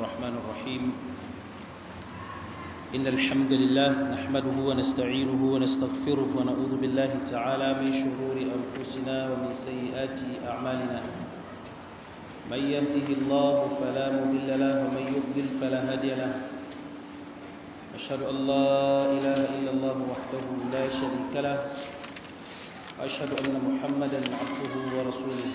الرحمن الرحيم إن الحمد لله نحمده ونستعينه ونستغفره ونعوذ بالله تعالى من شرور أنفسنا ومن سيئات أعمالنا من يهده الله فلا مضل له ومن يضلل فلا هادي له أشهد أن لا إله إلا الله وحده لا شريك له وأشهد أن محمدا عبده ورسوله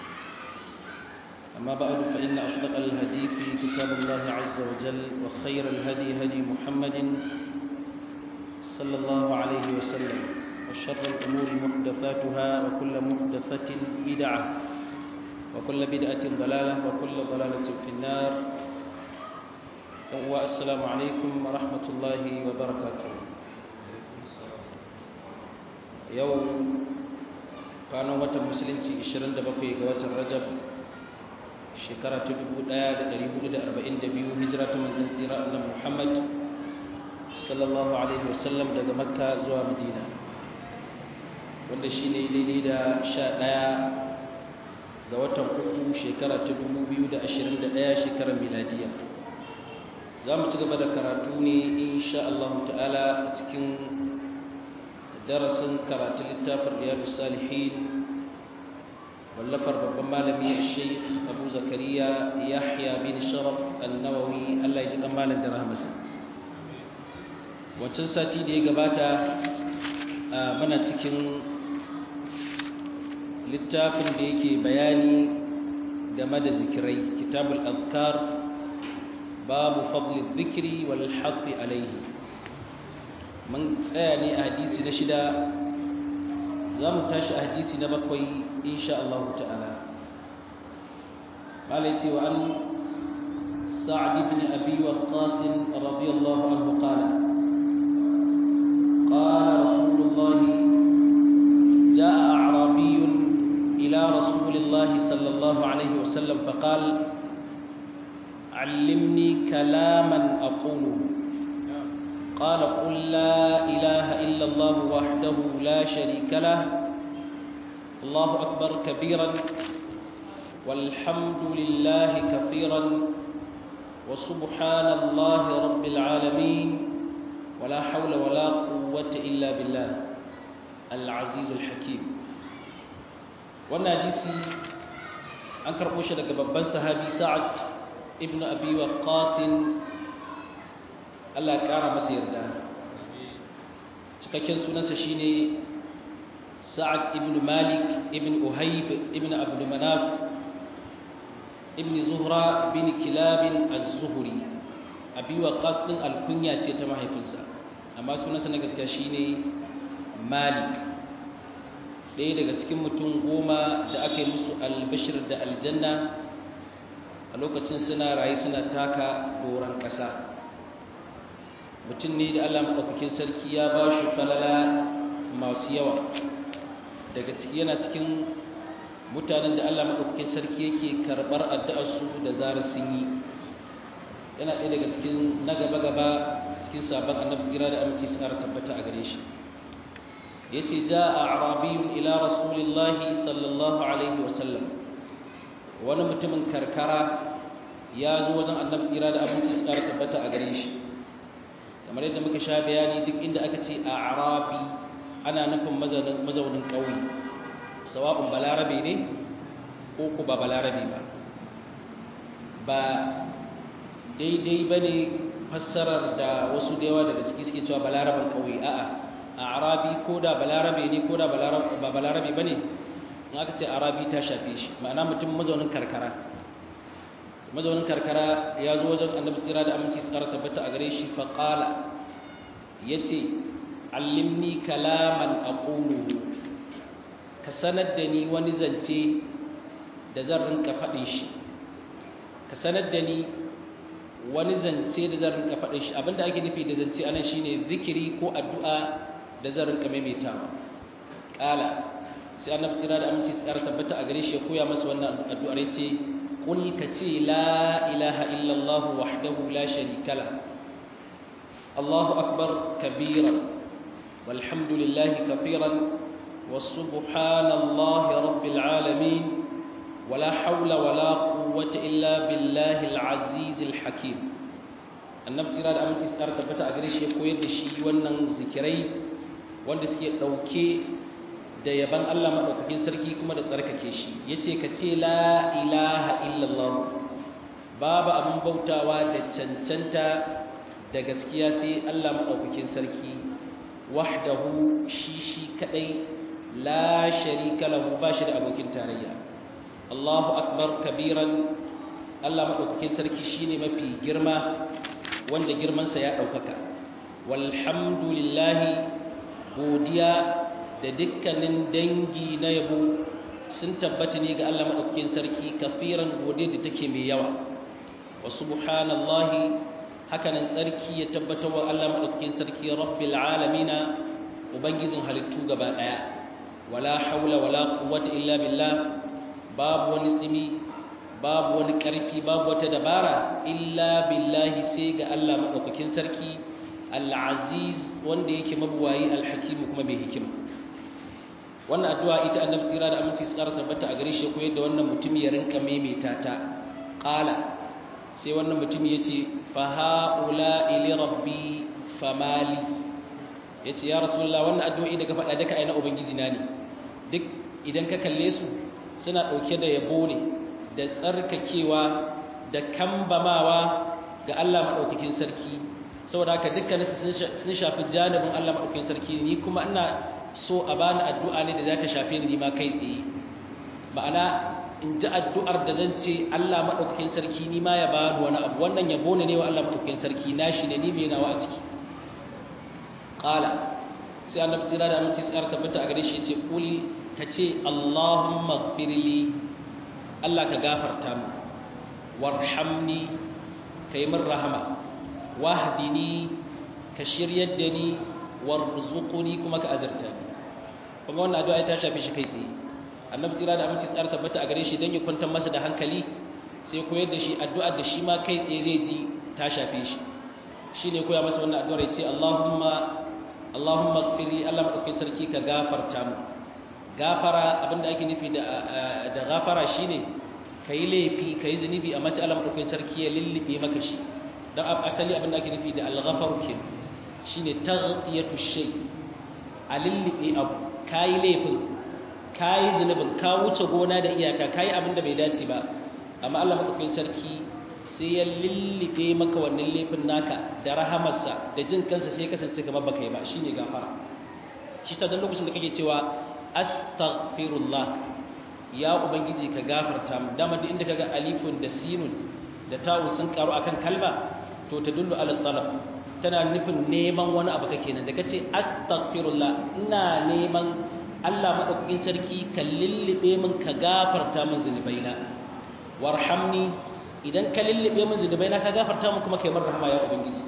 أما بعد فإن أصدق الهدي في كتاب الله عز وجل وخير الهدي هدي محمد صلى الله عليه وسلم وشر الأمور محدثاتها وكل محدثة بدعة وكل بدعة ضلالة وكل ضلالة في النار والسلام عليكم ورحمة الله وبركاته يوم كانوا متى مسلمتي 27 ga watan Rajab shekara ta 1442 hijira ta manzon tsira annabi Muhammad sallallahu alaihi wasallam daga Makka zuwa Madina wanda shine daidai da 11 ga watan uku shekara ta 2021 shekarar miladiya za mu ci gaba da karatu ne insha Allah ta'ala cikin darasin karatu littafin riyadus salihin wallafar babban malami sheikh abu zakariya yahya bin sharaf annawawi allah ya ji kan malam da rahmasa wancan sati da ya gabata muna cikin littafin da yake bayani game da zikirai kitabul azkar babu fadli zikiri wal haqqi alaihi mun tsaya ne a hadisi na shida za mu tashi a hadisi na bakwai insha Allah ta'ala malai ce wa an sa'ad ibn abi waqqas radiyallahu anhu qala qala rasulullah jaa a'rabi ila rasulillah sallallahu alayhi wa sallam faqala علمني كلاما أقوله قال قل لا إله إلا الله وحده لا شريك له الله أكبر كبيرا والحمد لله كثيرا وسبحان الله رب العالمين ولا حول ولا قوة إلا بالله العزيز الحكيم والناجسي أنكر مشهد ببن صحابي سعد ابن أبي وقاص Allah ya ƙara masa yarda cikakken sunansa shine Sa'ad ibn Malik ibn Uhayb ibn Abdul Manaf ibn Zuhra bin Kilab az-Zuhri Abi Waqqas din alkunya ce ta mahaifinsa amma sunansa na gaskiya shine Malik ɗaya daga cikin mutum goma da aka yi musu albashir da aljanna a lokacin suna rayu suna taka doron ƙasa mutum ne da Allah maɗaukakin sarki ya ba shi falala masu yawa daga ciki yana cikin mutanen da Allah maɗaukakin sarki yake karɓar addu'arsu da zarar sun yi yana ɗaya daga cikin na gaba-gaba cikin sabon annabi tsira da aminci su ƙara tabbata a gare shi ya ce ja a arabiyun ila rasulillahi sallallahu alaihi wasallam wani mutumin karkara ya zo wajen annabi tsira da aminci su ƙara tabbata a gare shi kamar yadda muka sha bayani duk inda aka ce a arabi ana nufin mazaunin ƙauye sawa'un balarabe ne ko ku ba balarabe ba ba daidai ba ne fassarar da wasu da yawa daga ciki suke cewa balaraben ƙauye a'a a arabi ko da balarabe ne ko da ba balarabe ba ne in aka ce arabi ta shafe shi ma'ana mutum mazaunin karkara mazaunin karkara ya zo wajen annabi tsira da aminci su kara tabbata a gare shi faƙala ya ce allimni kalaman a ka sanar da ni wani zance da zan rinka faɗin shi ka sanar da ni wani zance da zan rinka faɗin shi abinda ake nufi da zance anan shine zikiri ko addu'a da zan rinka maimaitawa ƙala sai annabi tsira da aminci su kara tabbata a gare shi ya koya masa wannan addu'ar ya ce قل كتي لا إله إلا الله وحده لا شريك له الله أكبر كبيرا والحمد لله كثيرا والسبحان الله رب العالمين ولا حول ولا قوة quwwata illa billahi al-aziz al-hakim annabi sira da aminci tsara tabbata a gare shi ya koyar da shi wannan zikirai wanda suke dauke da yaban Allah madaukakin sarki kuma da tsarkake shi yace ka ce la ilaha illallah babu abin bautawa da cancanta da gaskiya sai Allah madaukakin sarki wahdahu shi shi kadai la sharika lahu ba shi da abokin tarayya Allahu akbar kabiran Allah madaukakin sarki shine mafi girma wanda girmansa ya daukaka walhamdulillahi godiya da dukkanin dangi na yabo sun tabbata ne ga Allah madaukakin sarki kafiran godiya da take mai yawa wa subhanallahi hakanan tsarki ya tabbata wa Allah madaukakin sarki rabbil alamina ubangijin halittu gaba daya wala haula wala quwwata illa billah babu wani tsimi babu wani karfi babu wata dabara illa billahi sai ga Allah madaukakin sarki al-aziz wanda yake mabuwayi al-hakim kuma mai hikima wannan addu'a ita annabi tira da aminci tsara tabbata a gare shi koyar da wannan mutum ya rinka maimaita ta qala sai wannan mutum yace fa haula ili rabbi famali yace ya rasulullah wannan addu'o'i da ka faɗa duka ai na ubangiji na ne duk idan ka kalle su suna ɗauke da yabo ne da tsarkakewa da kambamawa ga Allah maɗaukakin sarki saboda haka dukkaninsu sun shafi janibin Allah maɗaukakin sarki ni kuma ina so a bani addu'a ne da za ta shafe ni ma kai tsaye ma'ana in ji addu'ar da zan ce Allah maɗaukakin sarki ni ma ya bani wani abu wannan yabo ne wa Allah maɗaukakin sarki na shi ne ni mai nawa a ciki ƙala sai annabi tsira da aminci tsara tabbata a gare shi ce kuli ka ce Allahumma gfirli Allah ka gafarta mu warhamni ka yi min rahama wahdini ka shiryar da ni warzuquni kuma ka azarta ni kuma wannan addu'a ta shafe shi kai tsaye annabi tsira da aminci tsara tabbata a gare shi dan ya kwantar masa da hankali sai koyar da shi addu'ar da shi ma kai tsaye zai ji ta shafe shi shine koya masa wannan addu'ar ya ce Allahumma Allahumma ighfirli Allah madaukakin sarki ka gafarta mu gafara abinda ake nufi da da gafara shine kai laifi kai zunubi amma sai Allah madaukakin sarki ya lillibe maka shi dan asali abinda ake nufi da al-ghafar kin shine taghtiyatu shay a lillibe abu kai laifin kai zunubin ka wuce gona da iyaka kai abinda bai dace ba amma Allah madaukakin sarki sai ya lillibe maka wannan laifin naka da rahamarsa da jin kansa sai ya kasance kamar baka yi ba shine gafara shi sa dan lokacin da kake cewa astaghfirullah ya ubangiji ka gafarta mu dama duk inda kaga alifun da sinun da tawu sun karu akan kalma to ta dullu ala talab tana nufin neman wani abu kake nan da kace astaghfirullah ina neman Allah madaukakin sarki ka lillibe min ka gafarta min zunubaina warhamni idan ka lullube min zunubai na ka gafarta mu kuma kai min rahama ya ubangiji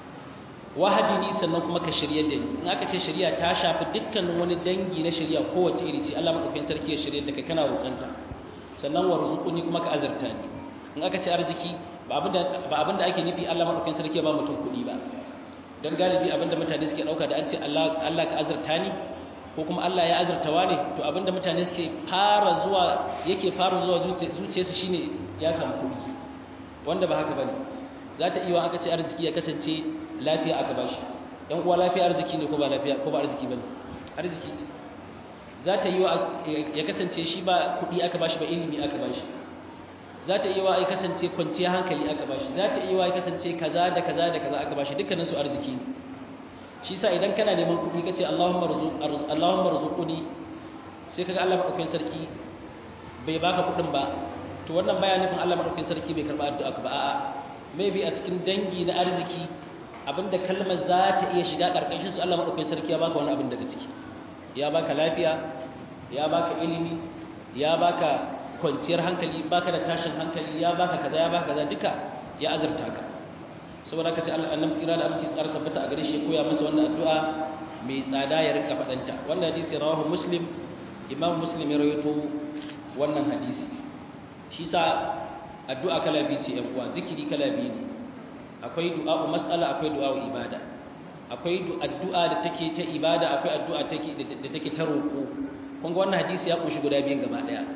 wahadini sannan kuma ka shiryar da ni in aka ce shari'a ta shafi dukkanin wani dangi na shari'a kowace iri ce Allah madaukakin sarki ya shiryar da kai kana roƙanta sannan warzuquni kuma ka azarta ni in aka ce arziki ba abinda ba abinda ake nufi Allah madaukakin sarki ya ba mutum kuɗi ba dan galibi abinda mutane suke dauka da an ce Allah Allah ka azarta ni ko kuma Allah ya azartawa ne to abinda mutane suke fara zuwa yake fara zuwa zuciyarsu shine ya samu kuɗi wanda ba haka bane za ta iya aka ce arziki ya kasance lafiya aka bashi dan uwa lafiya arziki ne ko ba lafiya ko ba arziki bane arziki ce za ta yi ya kasance shi ba kuɗi aka bashi ba ilimi aka bashi za ta iya ya kasance kwanciya hankali aka bashi za ta iya ya kasance kaza da kaza da kaza aka bashi dukkanin su arziki ne shi sa idan kana neman kuɗi kace Allahumma arzuq Allahumma arzuquni sai kaga Allah madaukakin sarki bai baka kuɗin ba to wannan baya nufin Allah madaukakin sarki bai karba addu'a ka ba a'a maybe a cikin dangi na arziki abinda kalmar za ta iya shiga karkashin su Allah madaukakin sarki ya baka wani abin daga ciki ya baka lafiya ya baka ilimi ya baka kwanciyar hankali baka da tashin hankali ya baka kaza ya baka kaza duka ya azurta ka saboda haka sai Allah annabi tsira da aminci tsara tabbata a gare shi ya koya masa wannan addu'a mai tsada ya rinka fadanta wannan hadisi rawahu muslim imam muslim ya rawaito wannan hadisi shi sa addu'a kala biyu ce uwa zikiri kala biyu ne akwai du'a'u mas'ala akwai du'a'u ibada akwai addu'a da take ta ibada akwai addu'a take da take ta roƙo kun ga wannan hadisi ya kunshi guda biyun gaba daya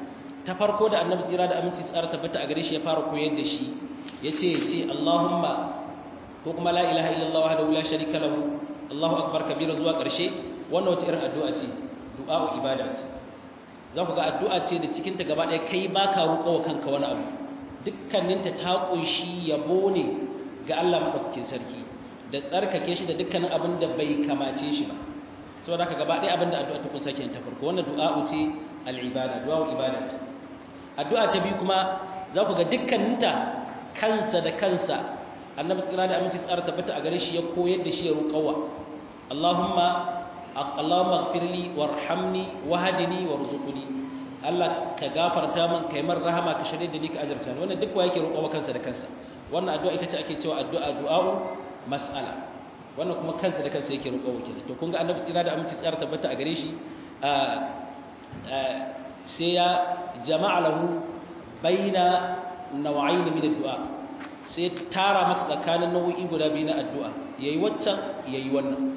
ta farko da annabi tsira da aminci tsara tabbata a gare shi ya fara koyar da shi yace yace Allahumma ko kuma la ilaha illallah wahdahu la sharika lahu Allahu akbar kabira zuwa ƙarshe wannan wace irin addu'a ce du'a'u ibada ce za ku ga addu'a ce da cikin ta gaba ɗaya kai ba ka roƙo wa kanka wani abu dukkaninta ta ƙunshi yabo ne ga Allah maɗaukakin sarki da tsarkake shi da dukkanin abin da bai kamace shi ba saboda haka gaba ɗaya abin da addu'a ta kusa kenan ta farko wannan du'a'u ce al'ibada du'a'u ibada ce addu'a ta biyu kuma za ku ga dukkaninta kansa da kansa annabi tsira da aminci tsara tabbata a gare shi ya koyar da shi ya roƙawa Allahumma Allahumma ighfirli warhamni wahdini warzuqni Allah ka gafarta min kai man rahama ka shirye da ni ka azurta ni wannan duk wa yake roƙawa kansa da kansa wannan addu'a ita ce ake cewa addu'a du'a'u mas'ala wannan kuma kansa da kansa yake roƙawa kenan to kun ga annabi tsira da aminci tsara tabbata a gare shi sai ya jama'a lahu baina naw'ain min addu'a sai tara masa tsakanin nau'i guda biyu na addu'a yayi waccan yayi wannan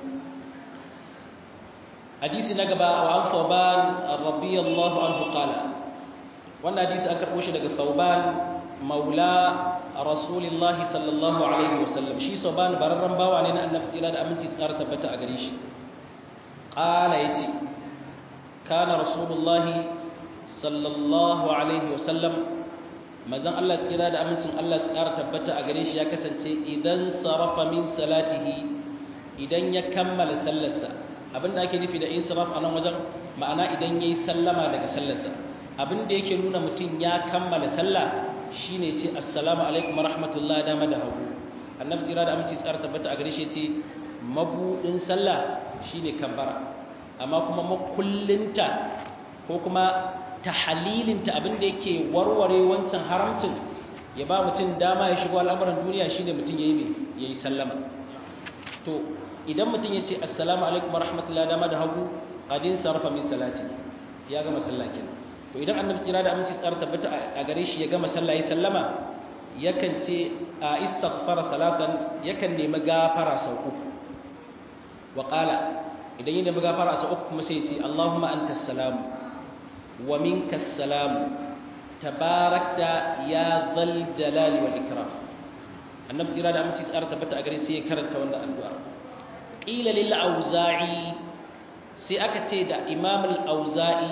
hadisi na gaba wa an thawban radiyallahu anhu qala wannan hadisi an karbo shi daga thawban maula rasulillahi sallallahu alaihi wasallam shi thawban bararran bawa ne na annabi tsira da aminci tsara tabbata a gare shi qala yace kana rasulullahi sallallahu alaihi wasallam manzon Allah tsira da amincin Allah su ƙara tabbata a gare shi ya kasance idan sarafa min salatihi idan ya kammala sallarsa abinda ake nufi da insaraf a nan wajen ma'ana idan yayi sallama daga sallarsa abinda yake nuna mutum ya kammala sallah shine ce assalamu alaikum warahmatullahi dama da hagu annabi tsira da aminci tsara tabbata a gare shi ce mabudin sallah shine kabbara amma kuma makullinta ko kuma tahalilinta abinda yake warware wancan haramcin ya ba mutum dama ya shigo al'amuran duniya shine mutum yayi me yayi sallama to idan mutum ya ce assalamu alaikum warahmatullahi dama da hagu qadin sarfa min salati ya gama sallah kenan to idan annabi tsira da aminci tsara tabbata a gare shi ya gama sallah ya sallama yakan ce a istaghfara salatan yakan nemi gafara sau uku wa qala idan ya nemi gafara sau uku kuma sai ya ce allahumma antas salamu wa minkas salamu tabarakta ya dhal jalali wal ikram annabi tsira da aminci tsara tabbata a gare sai ya karanta wannan addu'a qila lil auza'i sai aka ce da imam al auza'i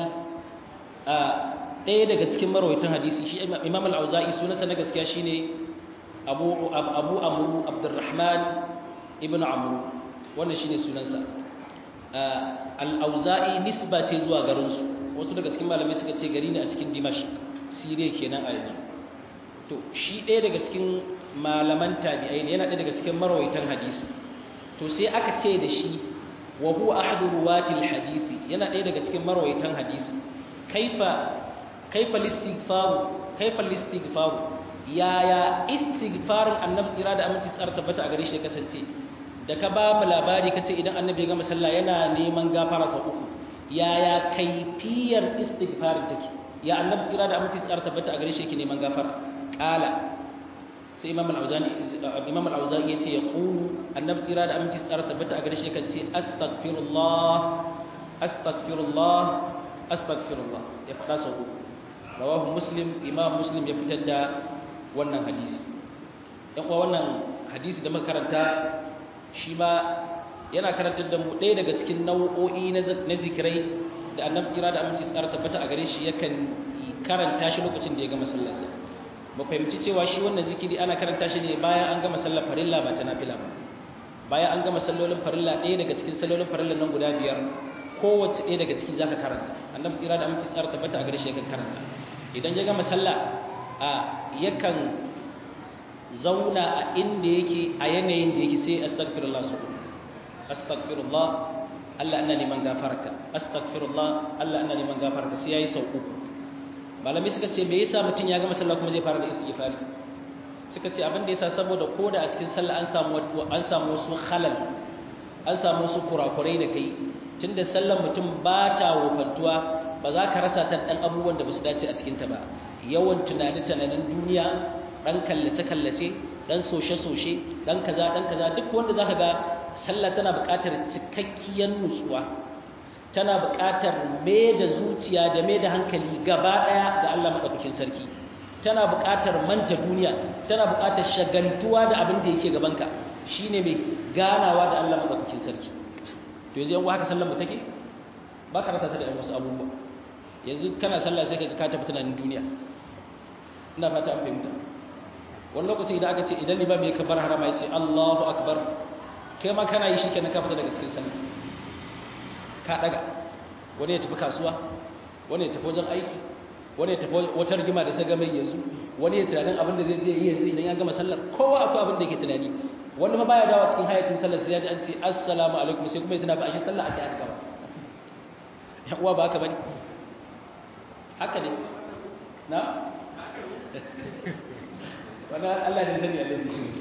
ɗaya daga cikin marwaitan hadisi shi imam al auza'i sunansa na gaskiya shine abu abu amru abdurrahman ibn amru wannan shine sunansa al auza'i nisba ce zuwa garin su wasu daga cikin malamai suka ce gari ne a cikin dimashq siriya kenan a yanzu to shi ɗaya daga cikin malaman tabi'ai ne yana ɗaya daga cikin marwaitan hadisi to sai aka ce da shi wa huwa ahadu ruwatil hadisi yana ɗaya daga cikin marwaitan hadisi kaifa kaifa listighfar kaifa listighfar yaya istighfarin annabi tsira da aminci tsara tabbata a gare shi kasance da ka ba mu labari kace idan annabi ya gama sallah yana neman gafara sau uku yaya kaifiyar istighfarin take ya annabi tsira da aminci tsara tabbata a gare shi yake neman gafara qala sai imam al-auzani imam al-auzani yace ya qulu annabi tsira da aminci tsara tabbata a gare shi kan ce astaghfirullah astaghfirullah astaghfirullah ya fada sau uku rawahu muslim imam muslim ya fitar da wannan hadisi yan uwa wannan hadisi da muka karanta shi ma yana karantar da mu ɗaya daga cikin nau'o'i na zikirai da annabi tsira da aminci tsara tabbata a gare shi yakan karanta shi lokacin da ya gama sallarsa ba fahimci cewa shi wannan zikiri ana karanta shi ne bayan an gama sallar farilla ba ta nafila ba bayan an gama sallolin farilla ɗaya daga cikin sallolin farilla nan guda biyar kowace ɗaya daga ciki zaka karanta annabi tsira da aminci tsara tabbata a gare shi yakan karanta idan ya gama sallah a yakan zauna a inda yake a yanayin da yake sai astaghfirullah su astaghfirullah Allah ina neman gafarka astaghfirullah Allah ina neman gafarka sai yayi sau uku malami suka ce me yasa mutun ya gama sallah kuma zai fara da istighfari suka ce abin da yasa saboda koda a cikin sallah an samu an samu wasu khalal an samu wasu kurakurai da kai tunda sallar mutum ba ta wofantuwa ba za ka rasa ta dan abubuwan da ba su dace a cikin ta ba yawan tunani tunanin duniya dan kallace kallace dan soshe soshe dan kaza dan kaza duk wanda zaka ga sallah tana buƙatar cikakkiyar nutsuwa tana buƙatar me da zuciya da me da hankali gaba ɗaya ga Allah maɗaukakin sarki tana buƙatar manta duniya tana buƙatar shagaltuwa da abin da yake gabanka shine mai ganawa da Allah maɗaukakin sarki to yanzu yan haka sallar mu take ba ka rasa ta da wasu abubuwa yanzu kana sallah sai ka ka tafi tunanin duniya ina fata an fahimta wani lokaci idan aka ce idan liba mai kabar harama ya ce Allahu akbar kai ma kana yi shi kenan ka fita daga cikin sallah ka daga wani ya tafi kasuwa wani ya tafi wajen aiki wani ya tafi wata rigima da sai mai yanzu wani ya tunanin abin da zai je yi yanzu idan ya gama sallar kowa akwai abin da yake tunani wani ma baya dawa cikin hayacin sallar sai ya ji an ce assalamu alaikum sai kuma ya tuna fa ashe sallah ake aka gaba ya uwa ba haka bane haka ne na wannan Allah ne sani Allah ne shi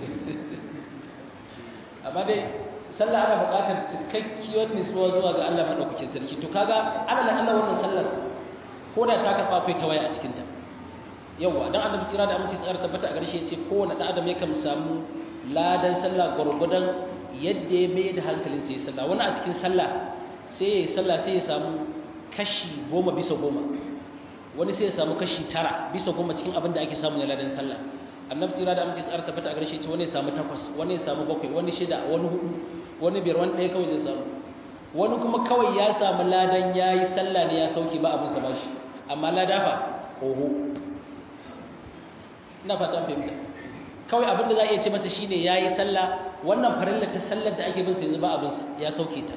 amma dai sallah ana buƙatar cikakkiyar nutsuwa zuwa ga Allah madaukakin sarki to kaga alal Allah wannan sallar ko da ta kafa kai ta waya a cikin ta yawa dan annabi tsira da aminci tsara tabbata a garshe yace kowanne dan adam yakan samu ladan sallah gurgudan yadda ya mai da hankalin sai sallah wani a cikin sallah sai ya yi sallah sai ya samu kashi goma bisa goma wani sai ya samu kashi tara bisa goma cikin abin da ake samu na ladan sallah annabi tsira da aminci tsara tabbata a garshe ce wani ya samu takwas wani ya samu bakwai wani shida wani hudu wani biyar wani ɗaya kawai zai samu wani kuma kawai ya samu ladan ya yi sallah ne ya sauke ba abin sa ba shi amma lada fa oho ina fata an fahimta kawai abin da za a iya ce masa shine ya yi sallah wannan farillar ta sallar da ake bin sa yanzu ba abin sa ya sauke ta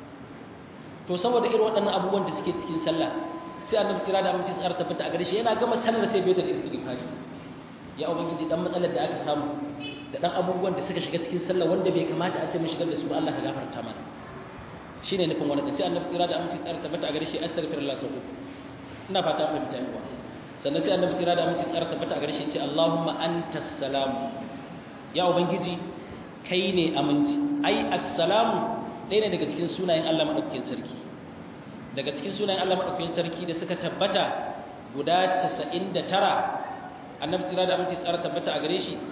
to saboda irin waɗannan abubuwan da suke cikin sallah sai annabi tsira da aminci tsara tabbata a gare shi yana gama sallar sai bai da istighfar ya ubangiji dan matsalar da aka samu da dan abubuwan da suka shiga cikin sallah wanda bai kamata a ce mun shigar da su ba Allah ka gafarta mana shine nufin wannan sai annabi tsira da aminci tsara tabbata a gare shi astaghfirullah sau ina fata fahimta yawa sannan sai annabi tsira da aminci tsara tabbata a gare shi ce Allahumma antas salam ya ubangiji kai ne aminci ai assalamu ɗaya ne daga cikin sunayen Allah madaukakin sarki daga cikin sunayen Allah madaukakin sarki da suka tabbata guda 99 annabi tsira da aminci tsara tabbata a gare shi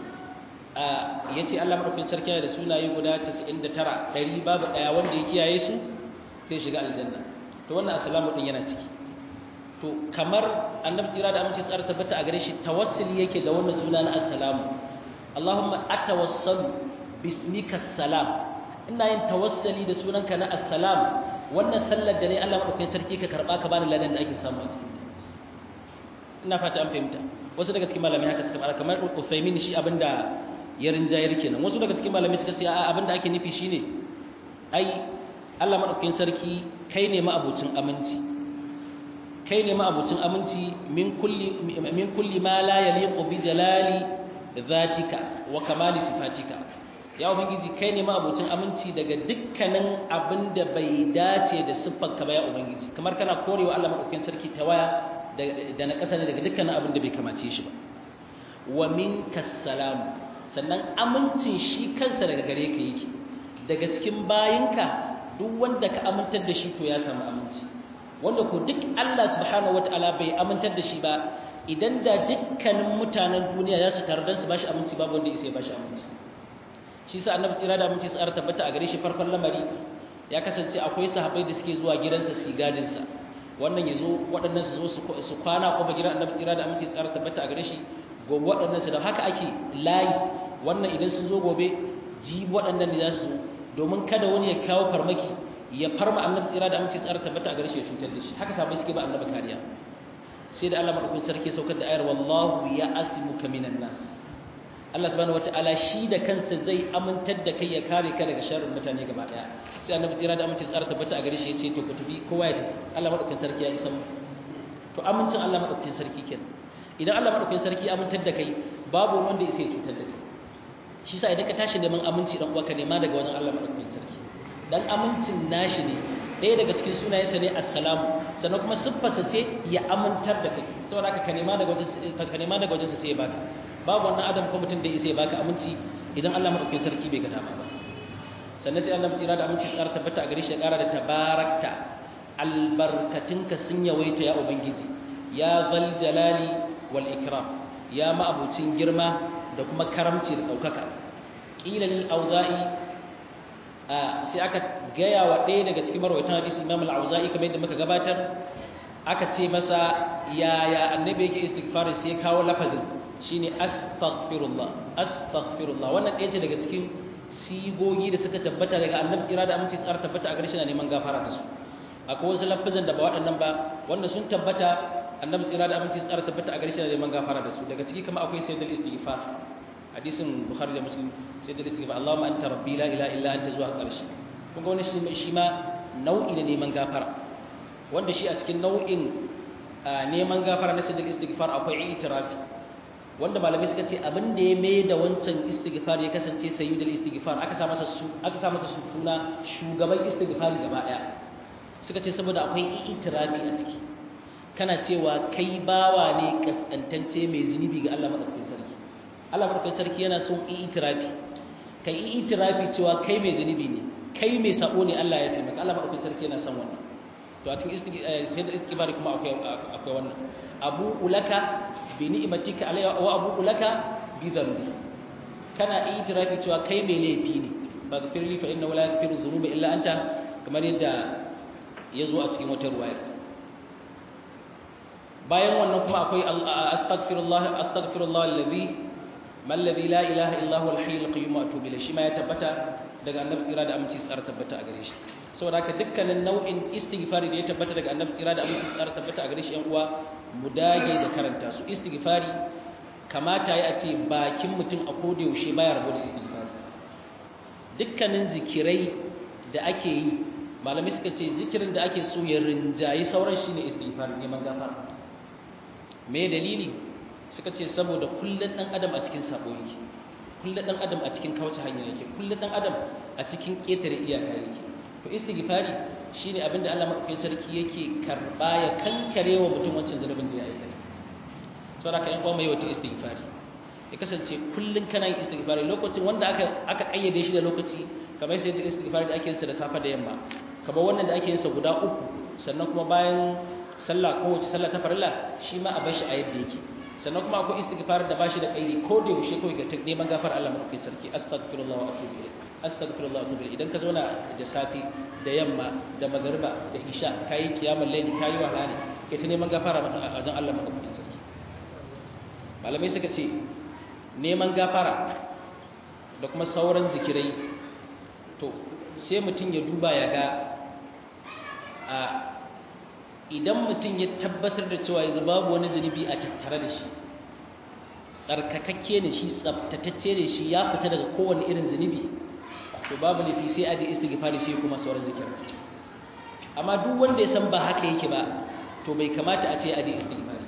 ya ce Allah maɗaukin sarki yana da sunaye guda 99 ɗari babu ɗaya wanda ya kiyaye su sai shiga aljanna to wannan assalamu ɗin yana ciki to kamar annabi tsira da aminci tsara tabbata a gare shi tawassuli yake da wannan suna na assalamu Allahumma atawassalu bismika salam ina yin tawassali da sunanka na assalam wannan sallar da ne Allah maɗaukin sarki ka karɓa ka bani ladan da ake samu a cikin ina fata an fahimta wasu daga cikin malamai haka suka fara kamar Uthaymin shi abinda ya rinjayar kenan wasu daga cikin malamai suka ce a abinda ake nufi shine ai Allah madaukakin sarki kai ne ma'abucin aminci kai ne ma'abucin aminci min kulli min kulli ma la yaliqu bi jalali dhatika wa kamali sifatika ya ubangiji kai ne ma'abucin aminci daga dukkanin abinda bai dace da siffarka ba ya ubangiji kamar kana korewa Allah madaukakin sarki tawaya da na ƙasa ne daga dukkanin abin da bai kamace shi ba wa minka salam sannan amincin shi kansa daga gare ka yake daga cikin bayinka duk wanda ka amintar da shi to ya samu aminci wanda ko duk Allah subhanahu wataala bai amintar da shi ba idan da dukkanin mutanen duniya za su taru don su bashi aminci babu wanda isa ya bashi aminci shi sa annabi tsira da aminci tsara tabbata a gare shi farkon lamari ya kasance akwai sahabbai da suke zuwa gidansa su gadinsa wannan ya zo waɗannan su zo su kwana kuma gidan annabi tsira da aminci tsara tabbata a gare shi gobe waɗannan su da haka ake layi wannan idan sun zo gobe ji waɗannan ne za su zo domin kada wani ya kawo farmaki ya farma annabi tsira da aminci tsara tabbata a gare shi ya cutar da shi haka sabai suke ba annabi kariya sai da Allah madaukakin sarki saukar da ayar wallahu ya asimuka minan nas Allah subhanahu wataala shi da kansa zai amintar da kai ya kare ka daga sharrin mutane gaba daya sai annabi tsira da aminci tsara tabbata a gare shi yace to ku tafi kowa ya tafi Allah madaukakin sarki ya isa mu to amincin Allah madaukakin sarki kenan idan Allah madaukakin sarki amintar da kai babu wanda yake cutar da kai shi sa idan ka tashi neman aminci dan uwa ka nema daga wajen Allah madaukakin sarki dan amincin nashi ne ɗaya daga cikin sunayensa ne assalamu sannan kuma siffarsa ce ya amintar da kai saboda haka ka nema daga wajen ka nema daga wajensa sai ya baka babu wannan adam ko mutum da ya sai ya baka aminci idan Allah madaukakin sarki bai ga dama ba sannan sai Allah tsira da aminci tsara tabbata a gare shi ya ƙara da tabarakta albarkatinka sun yawaita ya ubangiji ya zal jalali wal ikram ya ma'abucin girma da kuma karamci da ɗaukaka ƙila lil auza'i sai aka gaya wa ɗaya daga cikin marwaitan hadisi Imam al-Auza'i kamar yadda muka gabatar aka ce masa yaya annabi yake istighfar sai ya kawo lafazin shine astaghfirullah astaghfirullah wannan ɗaya ce daga cikin sigogi da suka tabbata daga annabi tsira da aminci tsara tabbata a garshe na neman gafara da su akwai wasu lafazan da ba waɗannan ba wanda sun tabbata annabi tsira da aminci tsara tabbata a garshe na neman gafara da su daga ciki kama akwai sayyidul istighfar hadisin bukhari da muslim sayyidul istighfar allahumma anta rabbi la ilaha illa anta zuwa ƙarshe kun ga wani shi ma nau'i da neman gafara wanda shi a cikin nau'in neman gafara na sayyidul istighfar akwai itirafi wanda malamai suka ce abin da ya mai da wancan istighfar ya kasance sayyidul istighfar aka sa masa su aka sa masa suna shugaban istighfar gaba daya suka ce saboda akwai itirafi a ciki kana cewa kai bawa ne kaskantance mai zunubi ga Allah madaukakin sarki Allah madaukakin sarki yana son itirafi kai itirafi cewa kai mai zunubi ne kai mai sabo ne Allah ya fi maka Allah madaukakin sarki yana son wannan to a cikin sayyidul istighfar kuma akwai akwai wannan abu ulaka bi ni'matika alayya wa abu ulaka bi dhanbi kana itirafi cewa kai mai laifi ne baghfir li fa inna la yaghfiru dhunuba illa anta kamar yadda yazo a cikin wata ruwaya bayan wannan kuma akwai astaghfirullah astaghfirullah alladhi man alladhi la ilaha illa huwa al-hayyul qayyum wa atubu ilayhi shi ma ya tabbata daga annabi tsira da aminci tsara tabbata a gare shi saboda haka dukkanin nau'in istighfari da ya tabbata daga annabi tsira da aminci tsara tabbata a gare shi yan uwa mu dage da karanta su istighfari kamata ya ce bakin mutum a koda yaushe baya rabo da istighfari dukkanin zikirai da ake yi malami suka ce zikirin da ake so ya rinjayi sauran shine istighfari neman gafara me dalili suka ce saboda kullun dan adam a cikin sabo yake kullun dan adam a cikin kauce hanya yake kullun dan adam a cikin ketare iyaka yake to istighfari shine abinda Allah madaukakin sarki yake karba ya kankare wa mutum wancan zanubin da ya aikata saboda ka yan uwa mai wata istighfari ya kasance kullun kana yin istighfari lokacin wanda aka aka kayyade shi da lokaci kamar sai da istighfari da ake yin sa da safa da yamma kamar wannan da ake yin sa guda uku sannan kuma bayan sallah ko wace sallah ta farilla shi ma a bar shi a yadda yake sannan kuma akwai istighfar da bashi da kaidi ko da yaushe kawai ga neman gafar Allah madaukakin sarki astaghfirullah wa atubu ilayh astaghfirullah wa atubu ilayh idan ka zauna da safi da yamma da magariba da isha kai kiyamul layli kai wahala ne kai ta neman gafara a wajen Allah madaukakin sarki malamai suka ce neman gafara da kuma sauran zikirai to sai mutum ya duba ya ga a idan mutum ya tabbatar da cewa yanzu babu wani zunubi a tattare da shi tsarkakakke ne shi tsabtatacce ne shi ya fita daga kowane irin zunubi to babu nufi sai a je istighfari sai kuma sauran zikir amma duk wanda ya san ba haka yake ba to bai kamata a ce a je istighfari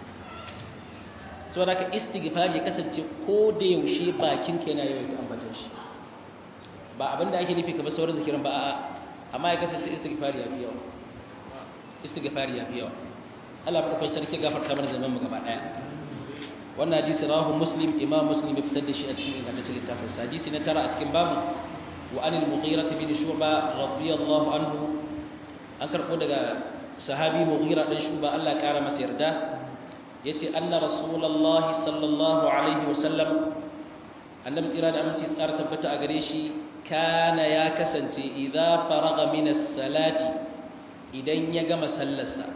saboda ka istighfari ya kasance ko da yaushe bakin ka yana yawaita ambaton shi ba abinda ake nufi kamar sauran zikirin ba a'a amma ya kasance istighfari ya fi yawa istighfari ya fi yawa Allah ba kai sarki gafarta mana zaman mu gaba daya wannan hadisi rawahu muslim imam muslim ya fitar da shi a cikin ingantaccen littafin sa hadisi na tara a cikin babu wa anil mughira bin shuba radiyallahu anhu an karbo daga sahabi mughira dan shuba Allah ya kara masa yarda yace anna rasulullahi sallallahu alaihi wasallam annabi tsira da aminci tsara tabbata a gare shi kana ya kasance idza faraga min as-salati idan ya gama sallarsa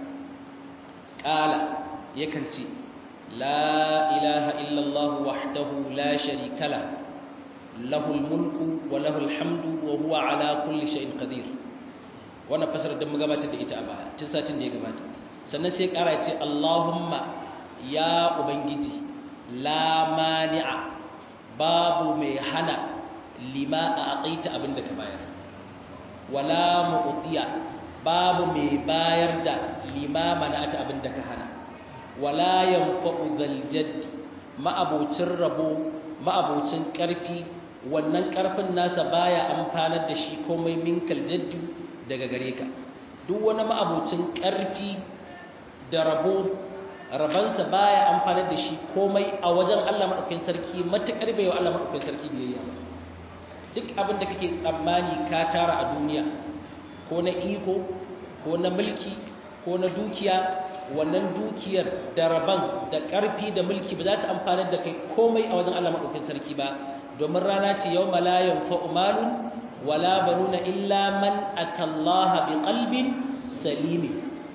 ƙala yakan ce la ilaha illallah wahdahu la sharika la lahul mulku wa lahul hamdu wa huwa ala kulli shay'in qadir wannan fasarar da mu gabatar da ita a baya tun satin da ya gabata sannan sai ƙara ce Allahumma ya ubangiji la mani'a babu mai hana lima a aqaita abinda ka bayar wala mu'tiya babu mai bayar da limama na aka abin da ka hana wala yanfa'u zal jadd ma'abocin rabo ma'abocin karfi wannan karfin nasa baya amfanar da shi komai minkal jaddu daga gare ka duk wani ma'abocin karfi da rabo rabansa baya amfanar da shi komai a wajen Allah madaukakin sarki matukar bai wa Allah madaukakin sarki biyayya duk abin da kake tsammani ka tara a duniya ko na iko ko na mulki ko na dukiya wannan dukiyar da raban da ƙarfi da mulki ba za su amfanar da kai komai a wajen Allah maɗaukin sarki ba domin rana ce yau malayan fa'umalun wala banuna illa man atallaha biqalbin salim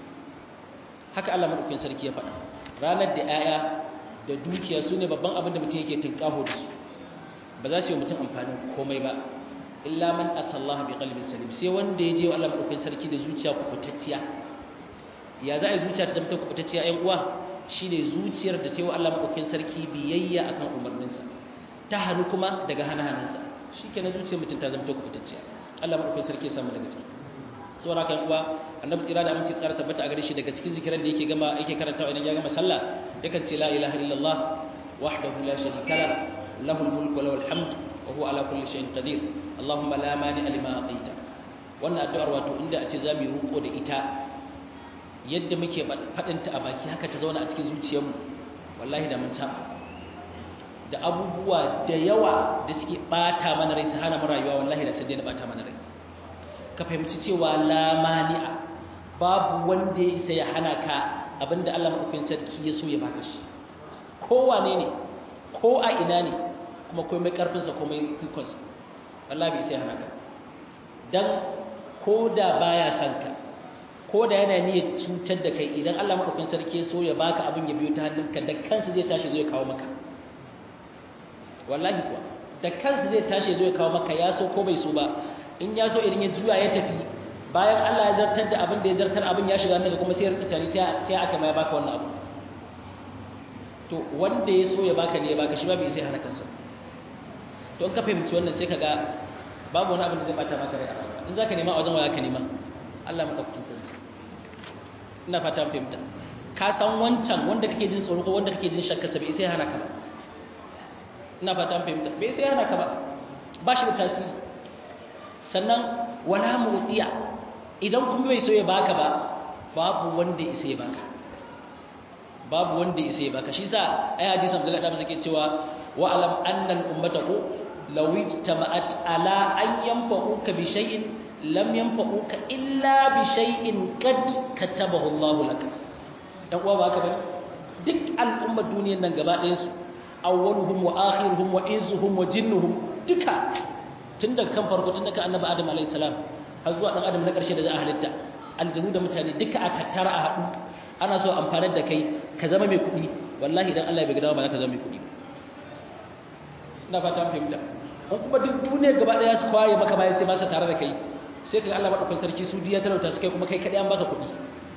haka Allah madaukakin sarki ya faɗa ranar da 'ya'ya da dukiya su ne babban abin da mutum yake tinkaho da su ba za su yi mutum amfani komai ba illa man atallaha biqalbin salim sai wanda ya je wa Allah madaukakin sarki da zuciya kubutacciya ya za a yi zuciya ta zama kubutacciya ƴan uwa shine zuciyar da ta yi wa Allah madaukakin sarki biyayya akan umarninsa ta hannu kuma daga hana-hanansa shi ke na zuciyar mutum ta zama kubutacciya Allah madaukakin sarki ya samu daga ciki saboda kan uwa annabi tsira da aminci tsara tabbata a gare shi daga cikin zikiran da yake gama yake karantawa idan ya gama sallah yakan ce la ilaha illallah wahdahu la sharika la lahu mulku wa lahu alhamd wa huwa ala kulli shay'in qadir allahumma la mani lima ataita wannan addu'ar wato inda a ce zamu yi ruko da ita yadda muke fadin ta a baki haka ta zauna a cikin zuciyarmu wallahi da mun saba da abubuwa da yawa da suke bata mana rai su hana mu rayuwa wallahi da sai dai na bata mana rai ka fahimci cewa la mani'a babu wanda ya isa ya hana ka abinda Allah madaukakin sarki ya so ya baka shi ko wane ne ko a ina ne kuma komai karfin sa komai ikon sa Allah bai isa ya hana ka dan ko da baya son ka ko da yana niyyar cutar da kai idan Allah madaukakin sarki ya so ya baka abin ya biyo ta hannunka da kansa zai tashi zai kawo maka wallahi kuwa da kansa zai tashi zai kawo maka ya so ko bai so ba in ya so idan ya juya ya tafi bayan Allah ya zartar da abin da ya zartar abin ya shiga daga kuma sai ya rika tare ta aka mai baka wannan abu to wanda ya so ya baka ne ya baka shi ba bai sai hana kansa to in ka fahimci wannan sai ka ga babu wani abin da zai bata maka rai a rayuwa in zaka nema a wajen waya ka nema Allah madaukakin sarki ina fata fahimta ka san wancan wanda kake jin tsoro ko wanda kake jin shakka sa bai sai hana ka ba ina fata fahimta bai sai hana ka ba ba shi da tasiri sannan wala mutiya idan kuma bai so ya baka ba babu wanda isa ya baka babu wanda isa ya baka shi sa ai hadisin Abdullah da suke cewa wa alam anna al ummatahu law ijtama'at ala an yanfa'uka bi shay'in lam yanfa'uka illa bi shay'in qad katabahu Allah laka dan uwa baka bane duk al'ummar duniyar nan gaba ɗayan su awwaluhum wa akhiruhum wa izzuhum wa jinnuhum duka tun daga kan farko tun daga annabi adam alayhi salam har zuwa dan adam na ƙarshe da za a halitta aljanu da mutane duka a tattara a haɗu ana so amfanar da kai ka zama mai kuɗi wallahi idan Allah ya bai ba za ka zama mai kuɗi ina fata an fahimta in kuma duk duniyar gaba ɗaya su kwaye maka bayan sai ba su tare da kai sai ka ga Allah madaukakin sarki su diya talauta su kai kuma kai kaɗai an baka kuɗi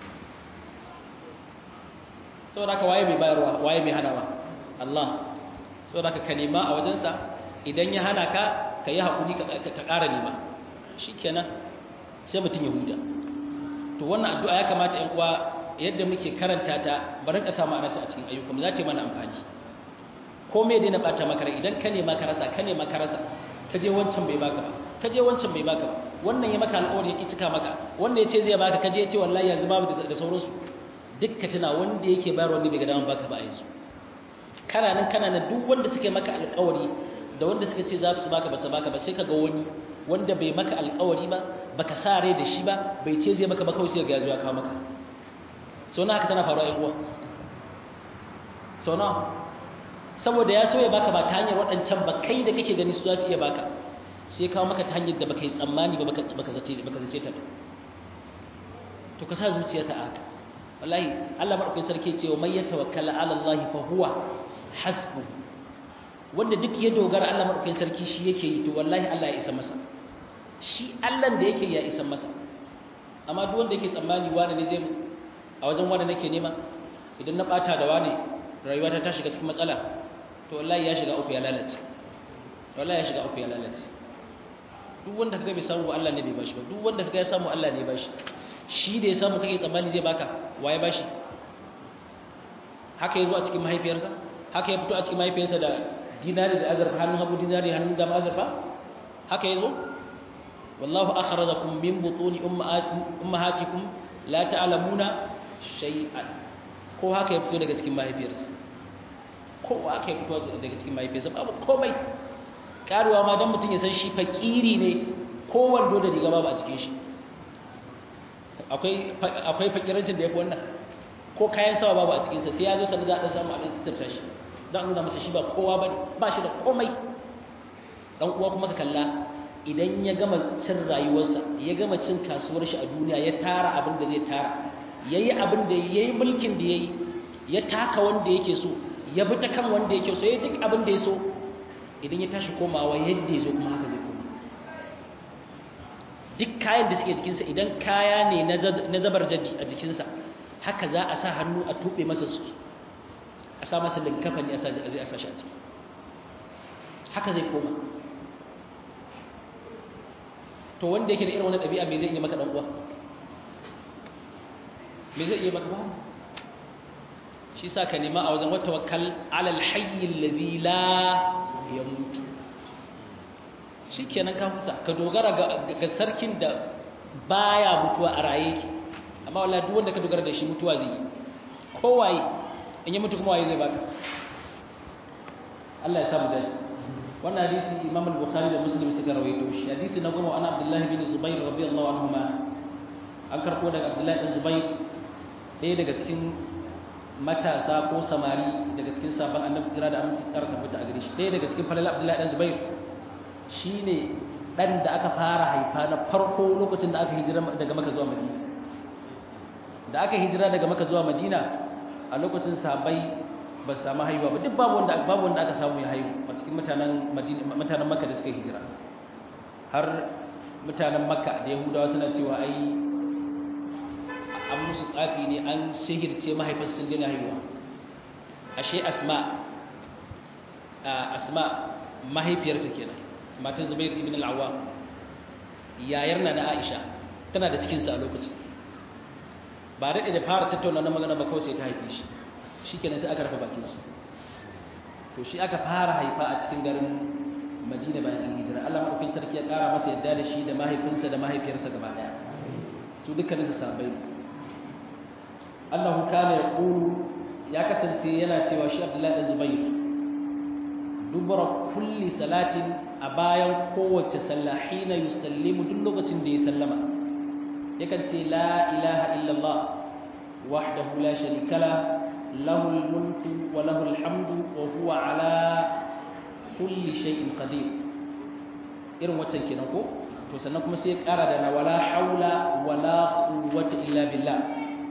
saboda haka waye mai bayarwa waye mai hanawa Allah saboda haka ka nema a wajensa idan ya hana ka ka yi haƙuri ka ƙara nema shi kenan sai mutum ya huta to wannan addu'a ya kamata ‘yan uwa yadda muke karanta ta barin ka samu ananta a cikin ayyukan za ta yi mana amfani ko me dai na ɓata maka rai idan ka nema ka rasa ka nema ka rasa ka je wancan bai baka ba ka je wancan bai baka ba wannan ya maka alƙawari ya ki cika maka wannan ya ce zai baka ka je ya ce wallahi yanzu babu da sauransu duk ka tuna wanda yake bayar wanda bai ga daman baka ba a yanzu kana nan kana nan duk wanda suke maka alƙawari da wanda suka ce za su baka ba su baka ba sai ka ga wani wanda bai maka alƙawari ba baka sa rai da shi ba bai ce zai maka ba kawai sai ga ya zo ya kawo maka sau na haka tana faruwa ƴan uwa sau na saboda ya so ya baka ba ta hanyar waɗancan ba kai da kake gani su za su iya baka sai kawo maka ta hanyar da baka yi tsammani ba baka zace baka zace ta to ka sa zuciyarka a haka wallahi Allah madaukakin sarki ce wa may yatawakkala ala Allah fa huwa hasbu wanda duk ya dogara Allah madaukakin sarki shi yake yi to wallahi Allah ya isa masa shi Allah da yake ya isa masa amma duk wanda yake tsammani wani ne zai a wajen wani nake nema idan na bata da wani rayuwata ta shiga cikin matsala to wallahi ya shiga uku ya lalace wallahi ya shiga uku ya lalace duk wanda kaga bai samu Allah ne bai bashi ba duk wanda kaga ya samu Allah ne ya bashi shi da ya samu kake tsammani zai baka waye bashi haka ya zo a cikin mahaifiyarsa haka ya fito a cikin mahaifiyarsa da dinari da azurfa hannun hagu dinari hannun dama azurfa haka ya zo wallahu akhrajakum min butuni ummahatikum la ta'lamuna shay'an ko haka ya fito daga cikin mahaifiyarsa ko haka ya fito daga cikin mahaifiyarsa babu komai karuwa ma dan mutum ya san shi fakiri ne ko wando da riga babu a cikin shi akwai akwai fakirancin da yafi wannan ko kayan sawa babu a cikin sa sai ya zo sanin za a dan samu abin sitarta shi dan nuna masa shi ba kowa bane ba shi da komai dan uwa kuma ka kalla idan ya gama cin rayuwarsa ya gama cin kasuwar shi a duniya ya tara abin da zai tara yayi abin da yayi mulkin da yayi ya taka wanda yake so ya bi ta kan wanda yake so yayi duk abin da ya so idan ya tashi komawa yadda ya zo kuma haka zai koma duk kayan da suke jikinsa idan kaya ne na zabar jadi a jikinsa haka za a sa hannu a tuɓe masa su a sa masa linkafa ne a zai a sa shi a ciki haka zai koma to wanda yake da irin wani ɗabi'a me zai iya maka ɗan uwa me zai iya maka babu shi sa ka nema a wajen wata wakal alal hayyin ladhi la yamutu shikenan ka huta ka dogara ga sarkin da baya mutuwa a raye ki amma wallahi duk wanda ka dogara da shi mutuwa zai yi kowaye in yi mutu kuma waye zai baka Allah ya samu dace wannan hadisi Imam al-Bukhari da Muslim suka rawaito shi hadisi na goma ana Abdullah bin Zubair radiyallahu anhuma an karbo daga Abdullah bin Zubair ɗaya daga cikin matasa ko samari daga cikin sabon annabi kira da aminci tsara tabbata a gare shi ɗaya daga cikin falal Abdullah bin Zubair shine dan da aka fara haifa na farko lokacin da aka hijira daga Makka zuwa Madina da aka hijira daga Makka zuwa Madina a lokacin sahabbai ba su samu haihuwa ba duk babu wanda babu wanda aka samu ya haihu a cikin mutanen Madina mutanen Makka da suka hijira har mutanen Makka da Yahudawa suna cewa ai an musu tsafi ne an sihirce mahaifarsu sun dina haihuwa ashe Asma Asma mahaifiyarsa kenan matan Zubair ibn al-Awwam yayar na Aisha tana da cikin sa a lokacin ba daɗe da fara tattauna na magana ba kawai sai ta haife shi shi kenan sai aka rufe bakin su to shi aka fara haifa a cikin garin madina bayan an hijira allah maɗaukin sarki ya ƙara masa yadda da shi da mahaifinsa da mahaifiyarsa gaba ɗaya su dukkanin su sabai allahu kana ya ƙulu ya kasance yana cewa shi abdullahi ɗan zubair dubara kulli salatin a bayan kowace sallah hina yusallimu duk lokacin da ya sallama yakan ce la ilaha illallah wahdahu la sharika la lahul mulku wa lahul hamdu wa huwa ala kulli shay'in qadir irin waccan kenan ko to sannan kuma sai ya kara da na wala haula wala quwwata illa billah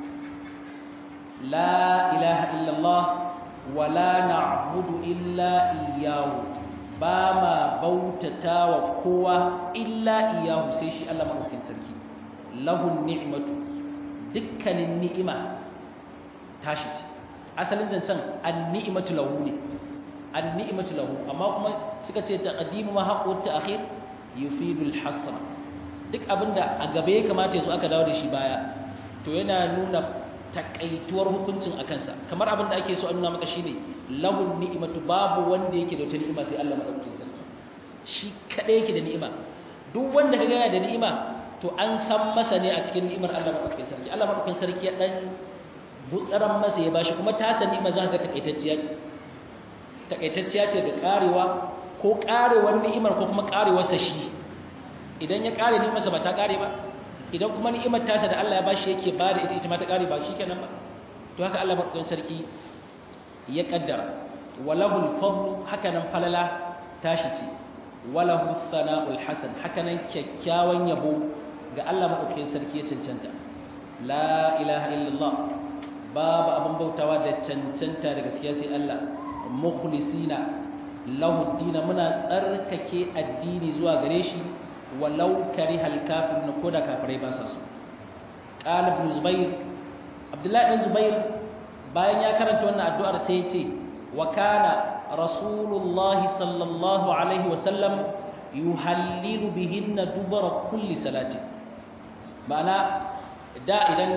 la ilaha illallah wala na'budu illa iyyahu ba ma bautata wa kowa illa iyyahu sai shi Allah madaukakin sarki lahun ni'matu dukkanin ni'ima tashi ce asalin zancen an-ni'matu lahu ne an-ni'matu lahu amma kuma suka ce taqdimu ma haqqu ta'khir yufidu al-hasra duk abinda a gaba ya kamata yazo aka dawo da shi baya to yana nuna takaituwar hukuncin a kansa kamar abinda ake so a nuna maka shine lahun ni'matu babu wanda yake da wata ni'ima sai Allah madaukakin sarki shi kadai yake da ni'ima duk wanda kaga yana da ni'ima to an san masa ne a cikin ni'imar Allah madaukakin sarki Allah madaukakin sarki ya dan butsaran masa ya bashi kuma ta san ni'ima za ka takaitacciya ce takaitacciya ce ga karewa ko karewar ni'imar ko kuma karewar sa shi idan ya kare ni'imar sa ba ta kare ba idan kuma ni'imar tasa da Allah ya bashi yake ba da ita ita ma ta kare ba shikenan ba to haka Allah madaukakin sarki ya kaddara walahul fadlu haka nan falala tashi ce walahu thana'ul hasan haka nan kyakkyawan yabo ga Allah maɗaukakin sarki ya cancanta la ilaha illallah babu abin bautawa da cancanta da gaskiya sai Allah mukhlisina lahu dina muna tsarkake addini zuwa gare shi walau karihal kafirun ko da kafirai ba sa so qala ibn zubair abdullahi ibn zubair bayan ya karanta wannan addu'ar sai ya ce wa kana rasulullahi sallallahu alaihi wasallam yuhallilu bihinna dubara kulli salati ma'ana da idan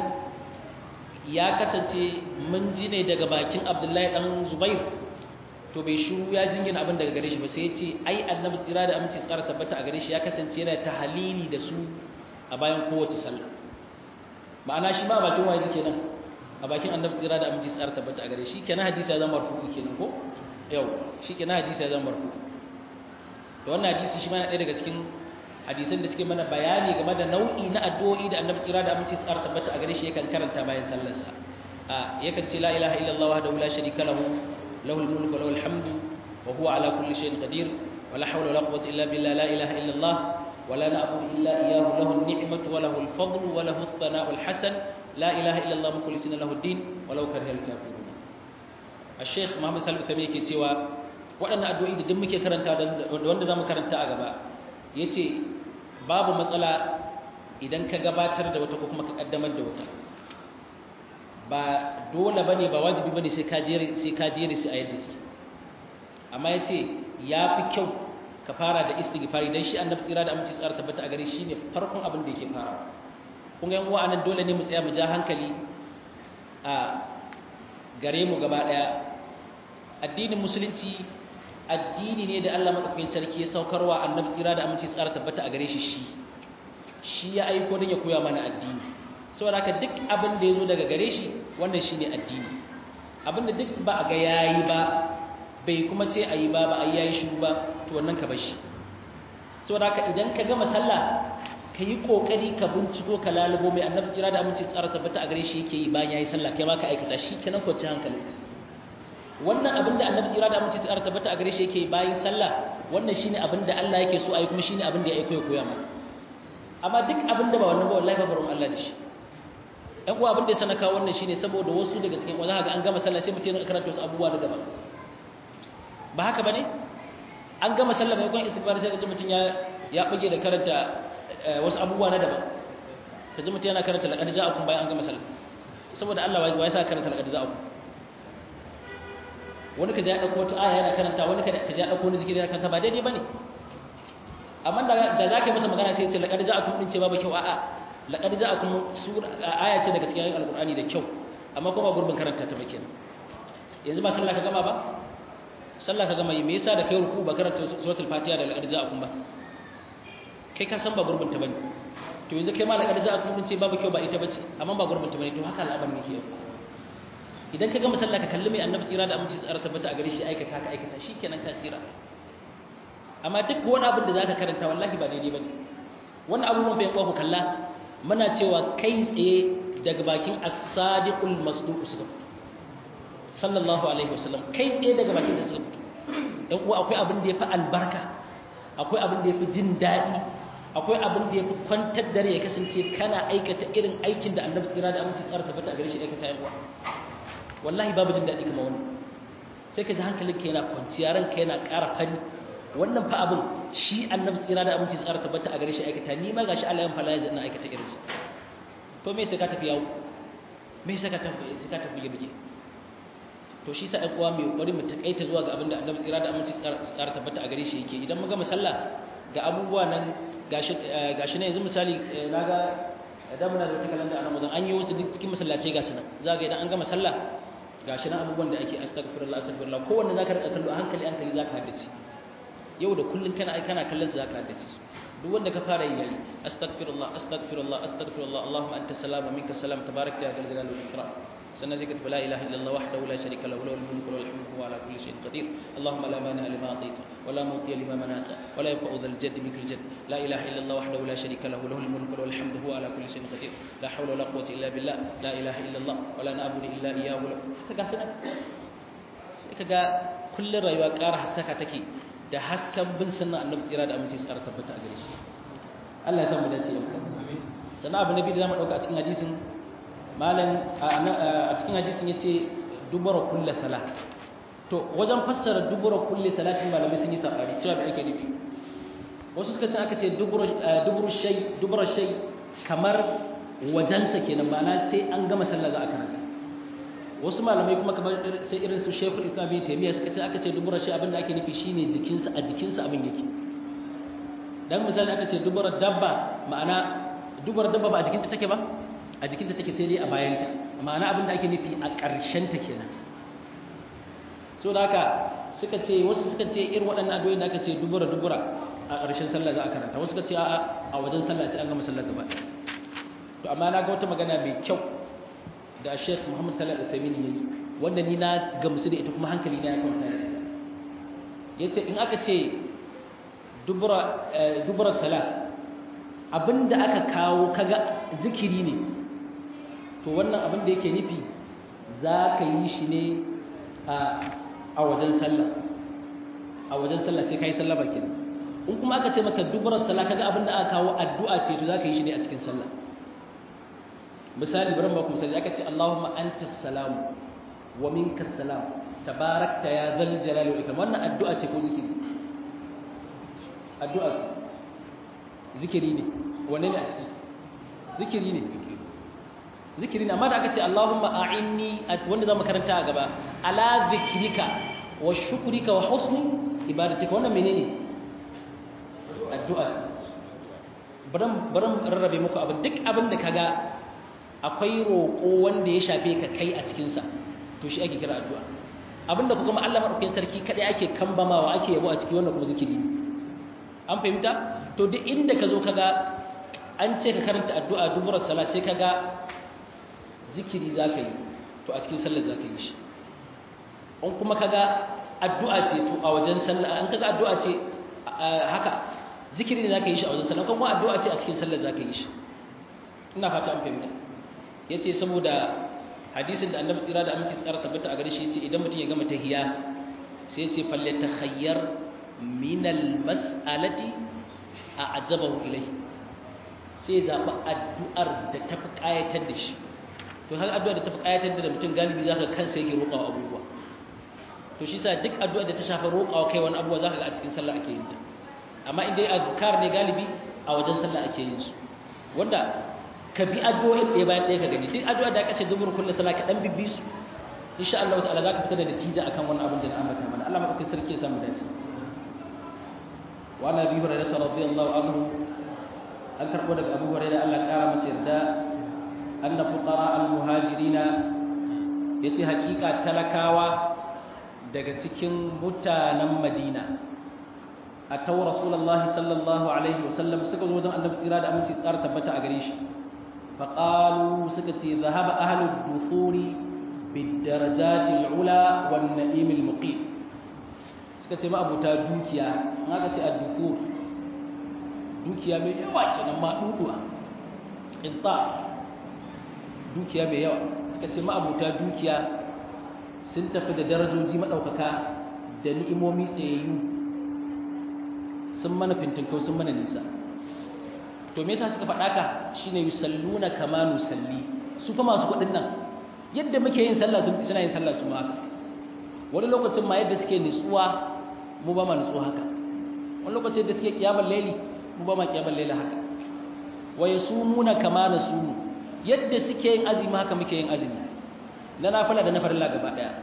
ya kasance mun ji ne daga bakin abdullahi dan zubair to bai shiru ya jingina abin daga gare shi ba sai ya ce ai annabi tsira da aminci tsara tabbata a gare shi ya kasance yana tahalili da su a bayan kowace sallah ma'ana shi ma bakin waye kenan a bakin annabi tsira da aminci tsara tabbata a gare shi kenan hadisi ya zama marfu'i kenan ko yau shi kenan hadisi ya zama marfu'i to wannan hadisi shi ma yana ɗaya daga cikin hadisan da suke mana bayani game da nau'i na addu'o'i da annabi tsira da aminci tsara tabbata a gare shi yakan karanta bayan sallarsa a yakan ce la ilaha illallah wahdahu la sharika lahu lahul mulku wa lahul hamdu wa huwa ala kulli shay'in qadir wa la hawla wa la quwwata illa billah la ilaha illallah ولا نعبد إلا إياه له النعمة وله الفضل وله الثناء الحسن لا إله إلا الله مخلصين له الدين ولو كره الكافرون الشيخ محمد سالم ثمين yake cewa waɗannan addu'o'i da duk muke karanta da wanda zamu karanta a gaba yace babu matsala idan ka gabatar da wata ko kuma ka kaddamar da wata ba dole bane ba wajibi bane sai ka jere sai ka jere sai a yadda su amma yace yafi kyau ka fara da istighfari dan shi annabi tsira da aminci tsara tabbata a gare shi ne farkon abin da yake fara kun ga yan uwa anan dole ne mu tsaya mu ja hankali a gare mu gaba daya addinin musulunci addini ne da Allah madaukakin sarki ya saukarwa annabi tsira da aminci tsara tabbata a gare shi shi shi ya aiko don ya koya mana addini saboda haka duk abin da ya zo daga gare shi wannan shine addini abin da duk ba a ga yayi ba bai kuma ce a yi ba ba a yi yayi shi ba to wannan ka bashi saboda haka idan ka gama sallah ka yi kokari ka binciko ka lalubo mai annabi tsira da aminci tsara tabbata a gare shi yake yi bayan yayi sallah kai ma ka aikata shi kenan ko ci hankali wannan abin da annabi tsira da aminci tsara tabbata a gare shi yake yi bayan sallah wannan shine abin da Allah yake so a yi kuma shine abin da ya aiko ya koya mana amma duk abin da ba wannan ba wallahi ba barin Allah da shi ɗan uwa abin da ya sana kawo wannan shine saboda wasu daga cikin wanda ga an gama sallah sai mutum ya karanta wasu abubuwa da daban ba haka bane an gama sallah mai kwan istighfar sai kaji mutum ya ya bage da karanta wasu abubuwa na daban kaji mutum yana karanta laqad ja'akum bayan an gama sallah saboda Allah wai sa karanta laqad ja'akum wani kaji ya dauko wata aya yana karanta wani kaji ya dauko wani zikiri yana karanta ba daidai bane amma da da zaka masa magana sai ya ce laqad ja'akum din ce babu kyau a'a laqad ja'akum sura aya ce daga cikin alqur'ani da kyau amma kuma gurbin karanta ta bakin yanzu ba sallah ka gama ba sallah ka gama yi me yasa da kai ruku ba karanta suratul fatiha da laqad ja'akum ba kai ka san ba gurbin ta bane to yanzu kai ma laqad ja'akum din ce babu kyau ba ita bace amma ba gurbin ta bane to haka al'amarin yake yau idan ka gama sallah ka kalli mai annabi tsira da aminci tsara tabbata a gare shi aikata ka aikata shikenan ka tsira amma duk wani abin da zaka karanta wallahi ba daidai bane wannan abubuwan fa yakuwa ku kalla muna cewa kai tsaye daga bakin as-sadiqul masduq suka fito sallallahu alaihi wasallam kai tsaye daga bakin sa suka fito dan uwa akwai abin da yafi albarka akwai abin da yafi jin dadi akwai abin da yafi kwantar dare ya kasance kana aikata irin aikin da annabi tsira da aminci tsara tabbata a gare shi aikata yan uwa wallahi babu jin dadi kamar wannan sai ka ji hankalinka yana kwanciya ranka yana ƙara fari wannan fa abin shi annabi tsira da aminci tsara tabbata a gare shi aikata ni ma gashi Allah ya fara yanzu ina aikata irinsa to me sai ka tafi yawo me sai ka tafi sai ka tafi yirge to shi sa ɗan uwa mai kokari mu takaita zuwa ga abin da annabi tsira da aminci tsara tabbata a gare shi yake idan muga musalla ga abubuwa nan gashi gashi ne yanzu misali naga da muna da wata kalanda a Ramadan an yi wasu duk cikin masallatai ga sunan zaga idan an gama sallah gashi nan abubuwan da ake astaghfirullah astaghfirullah kowanne zaka rika kallo a hankali hankali zaka haddace yau da kullun kana kana kallon su zaka haddace su duk wanda ka fara yi yayi astaghfirullah astaghfirullah astaghfirullah allahumma anta salam wa minka salam tabarakta ya jalal wal ikram sannan sai ka tafi la ilaha illallah wahdahu la sharika lahu lahul mulku wa lahul hamdu wa ala kulli shay'in qadir allahumma la mani lima atayta wa la muti lima manata wa la yanfa'u dhal jadd minkal jadd la ilaha illallah wahdahu la sharika lahu lahul mulku wa lahul hamdu wa ala kulli shay'in qadir la hawla wa la quwwata illa billah la ilaha illallah wa la na'budu illa iyyahu kaga sanan sai kaga kullun rayuwa ƙara haskaka take da hasken bin sunna annabi tsira da aminci tsara tabbata a gare shi Allah ya san mu dace amin sannan abu nabi da zamu dauka a cikin hadisin malam a cikin hadisin yace dubara kullu salat to wajen fassara dubara kullu salatin malamai sun yi sabari cewa bai ake nufi wasu suka ce aka ce dubura duburu shay dubura shay kamar wajensa kenan ma'ana sai an gama sallah za a karanta wasu malamai kuma kamar sai irin su shekul islam bin taimiyya suka ce aka ce dubura shi abinda ake nufi shine jikinsa a jikinsa abin yake dan misali aka ce dubura dabba ma'ana dubura dabba ba a jikinta take ba a jikinta take sai dai a bayanta ma'ana abinda ake nufi a ƙarshen ta kenan so da haka suka ce wasu suka ce irin waɗannan addu'o'i da aka ce dubura dubura a ƙarshen sallah za a karanta wasu suka ce a'a a wajen sallah sai an gama sallah gaba to amma na ga wata magana mai kyau da Sheikh Muhammad Salih Al-Uthaymeen yayi wanda ni na gamsu da ita kuma hankali na ya kwanta da ita yace in aka ce dubura dubura salat abinda aka kawo kaga zikiri ne to wannan abin da yake nufi za ka yi shi ne a wajen sallah a wajen sallah sai ka yi sallah bakin in kuma aka ce maka dubura sallah kaga abin da aka kawo addu'a ce to zaka yi shi ne a cikin sallah misali bari ba ku misali aka ce Allahumma antas salam wa minkas salam tabarakta ya zal jalali wal ikram wannan addu'a ce ko zikiri addu'a ce zikiri ne wanne ne a ciki zikiri ne zikiri ne amma da aka ce Allahumma a'inni wanda zamu karanta a gaba ala zikrika wa shukrika wa husni ibadatika wannan menene addu'a baran baran rarrabe muku abin duk abin da kaga akwai roƙo wanda ya shafe ka kai a cikin sa to shi ake kira addu'a abinda kuma Allah madaukakin sarki kadai ake kambamawa ake yabo a cikin wannan kuma zikiri an fahimta to duk inda ka zo kaga an ce ka karanta addu'a duburar sala sai kaga zikiri zaka yi to a cikin sallar zaka yi shi in kuma kaga addu'a ce to a wajen sallah an kaga addu'a ce haka zikiri ne zaka yi shi a wajen sallah kuma addu'a ce a cikin sallar zaka yi shi ina fata an fahimta yace saboda hadisin da annabi tsira da aminci tsara tabbata a gare shi yace idan mutum ya gama tahiyya sai yace falyatakhayyar min almas'alati a'jabahu ilayhi sai zaɓi addu'ar da ta fi ƙayatar da shi to har addu'ar da ta fi ƙayatar da mutum galibi za ka kansa yake roƙawa abubuwa to shi sa duk addu'ar da ta shafa roƙawa kai wani abubuwa za ka ga a cikin sallah ake yin ta amma in dai azkar ne galibi a wajen sallah ake yin su wanda ka bi addu'o'in ɗaya bayan ɗaya ka gani duk addu'ar da aka ce dubur kullu sallah ka dan bibbi su insha Allah ta'ala za ka fita da natija akan wannan abin da na ambata mana Allah madaukakin sarki ya samu dace wa nabi hurairah radiyallahu anhu an karɓo daga abu hurairah Allah ƙara masa yarda anna fuqara al-muhajirina yace haƙiƙa talakawa daga cikin mutanen Madina ataw rasulullahi sallallahu alaihi wasallam suka zo wajen annabi tsira da aminci tsara tabbata a gare shi fa qalu suka ce zahaba ahlud dukhuri bid darajati al-ula wan na'im al-muqim suka ce ma abuta dukiya in aka ce ad-dukhur dukiya mai yawa kenan ma duduwa inta dukiya mai yawa suka ce ma'abuta dukiya sun tafi da darajoji maɗaukaka da ni'imomi tsayayyu sun mana fintinkau sun mana nisa to me yasa suka faɗa ka shine yusalluna kama nusalli su fa masu kuɗin nan yadda muke yin sallah sun suna yin sallah su ma haka wani lokacin ma yadda suke nutsuwa mu ba ma nutsuwa haka wani lokacin da suke kiyamar laili mu ba ma kiyamar laila haka wa yasumuna kama nasumu yadda suke yin azumi haka muke yin azumi na nafila da na farilla gaba daya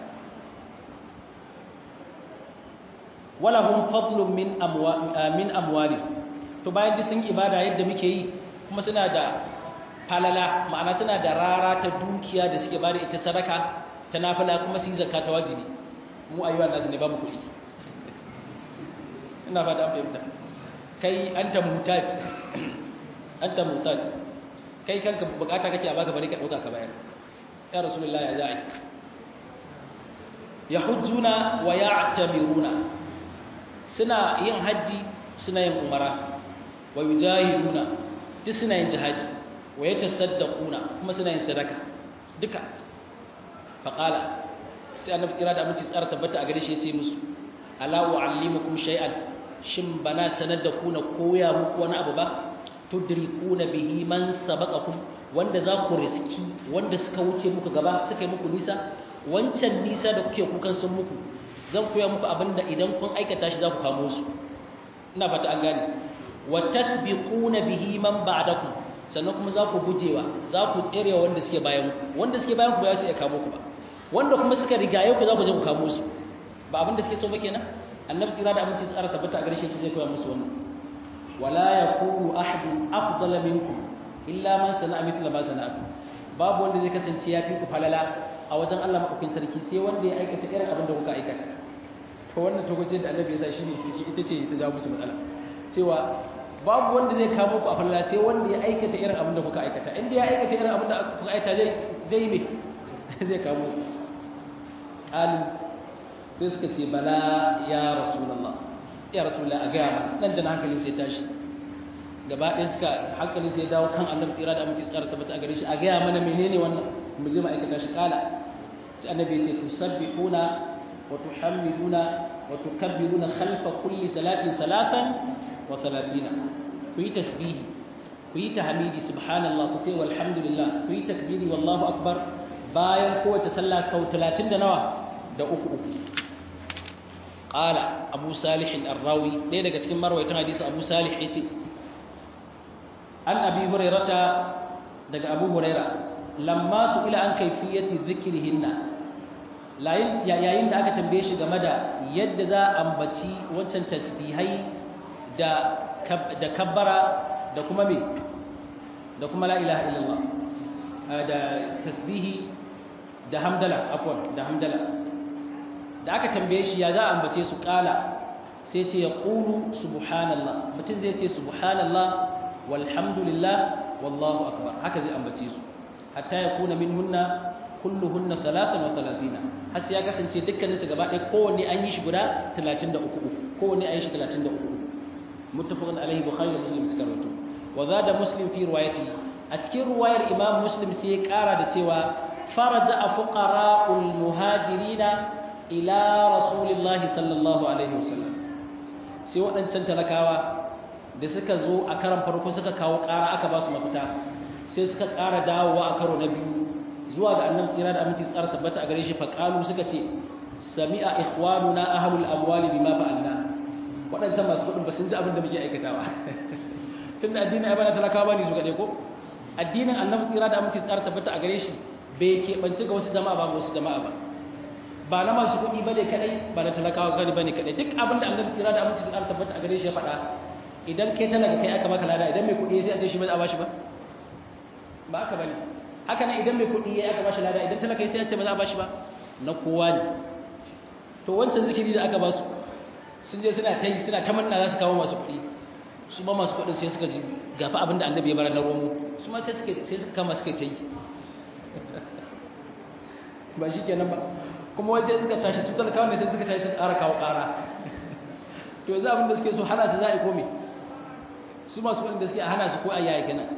wala hum fadlun min amwa min amwali to bayan da sun ibada yadda muke yi kuma suna da falala ma'ana suna da rara ta dukiya da suke bada ita sadaka ta nafila kuma su yi zakka ta wajibi mu ayyuwa nasu ne ba mu kuɗi ina fata an fahimta kai anta mutaj anta mutaj kai kanka bukata kake a baka bari ka dauka ka bayar ya rasulullah ya za'i yahujjuna wa ya'tamiruna suna yin haji suna yin umara wa yujahiduna duk suna yin jihadi wa yatasaddaquna kuma suna yin sadaka duka faqala sai annabi kira da aminci tsara tabbata a gare shi yace musu ala wa'allimukum shay'an shin bana sanar da ku na koya muku wani abu ba tudrikuna bihi man sabaqakum wanda za ku riski wanda suka wuce muku gaba suka yi muku nisa wancan nisa da kuke kukan sun muku zan koya muku abinda idan kun aikata shi za ku kamo su ina fata an gane wa tasbiquna bihi man ba'dakum sannan kuma za ku gujewa za ku tserewa wanda suke bayan ku wanda suke bayan ku ba za su iya kamo ku ba wanda kuma suka rigaye ku za ku je ku kamo su ba abinda suke so ba kenan annabi tsira da aminci tsara tabbata a gare shi zai koya musu wannan wala yakunu ahadun afdala minkum illa man sana'a mithla ma sana'tu babu wanda zai kasance ya fi ku falala a wajen Allah madaukakin sarki sai wanda ya aikata irin abin da kuka aikata to wannan togocin da annabi ya sa shine ita ce ta jawo musu matsala cewa babu wanda zai kamo ku a falala sai wanda ya aikata irin abin da kuka aikata inda ya aikata irin abin da kuka aikata zai zai me zai kamo alim sai suka ce bala ya rasulullah ya rasulullah a gaya mana nan da na hankalin sai tashi gaba ɗaya suka hankalin sai dawo kan annabi tsira da aminci tsara tabbata a gare shi a gaya mana menene wannan mu je ma'aikata shi kala sai annabi ya ce tusabbihuna wa tuhammiduna wa tukabbiruna khalfa kulli salatin thalathan wa thalathina ku yi tasbihi ku yi tahmidi subhanallah ku ce walhamdulillah ku yi takbiri wallahu akbar bayan kowace sallah sau 30 da nawa da uku uku qala abu salih ar-rawi ɗaya daga cikin marwayatan hadisi abu salih yace an abi hurairata daga abu huraira lamma su ila an kaifiyati dhikrihinna yayin da aka tambaye shi game da yadda za a ambaci wancan tasbihai da da kabbara da kuma me da kuma la ilaha illallah da tasbihi da hamdala afwan da hamdala da aka tambaye shi ya za a ambace su kala sai ce ya qulu subhanallah mutum zai ce subhanallah walhamdulillah wallahu akbar haka zai ambace su hatta yakuna minhunna kulluhunna 33 har sai ya kasance dukkaninsu gaba ɗaya kowanne an yi shi guda 33 kowanne an yi shi 33 muttafaqun alaihi bukhari da muslim suka rawaito wa zada muslim fi riwayati a cikin ruwayar imam muslim sai ya ƙara da cewa faraja fuqara'ul muhajirina ila rasulillahi sallallahu alaihi wasallam sai waɗancan talakawa da suka zo a karan farko suka kawo ƙara aka ba su mafita sai suka ƙara dawowa a karo na biyu zuwa ga annabi tsira da aminci tsara tabbata a gare shi faƙalu suka ce sami'a ikhwanuna ahlul amwali bima fa'alna waɗancan masu kuɗin ba sun ji abin da muke aikatawa tun da addinin aibana talakawa ba ne su kaɗai ko addinin annabi tsira da aminci tsara tabbata a gare shi bai keɓance ga wasu jama'a ba ga wasu jama'a ba ba na masu kuɗi ba ne kaɗai ba na talakawa gani ba ne kaɗai duk abin da annabi tsira da aminci tsara tabbata a gare shi ya faɗa idan kai talaka kai aka maka lada idan mai kuɗi sai a ce shi ba a bashi ba ba haka bane haka nan idan mai kuɗi ya aka bashi lada idan talaka sai a ce ba za a bashi ba na kowa ne to wancan zikiri da aka ba su sun je suna ta yi suna ta manna za su kawo masu kuɗi su ba masu kuɗin sai suka ji gafa abin da annabi ya bara na romo su ma sai suka kama suka ta yi ba shi kenan ba kuma wai sai suka tashi su talakawa ne sai suka tashi suka ƙara kawo ƙara to yanzu abin da suke so hana su za a yi kome su masu kuɗin da suke a hana su ko a yaya kenan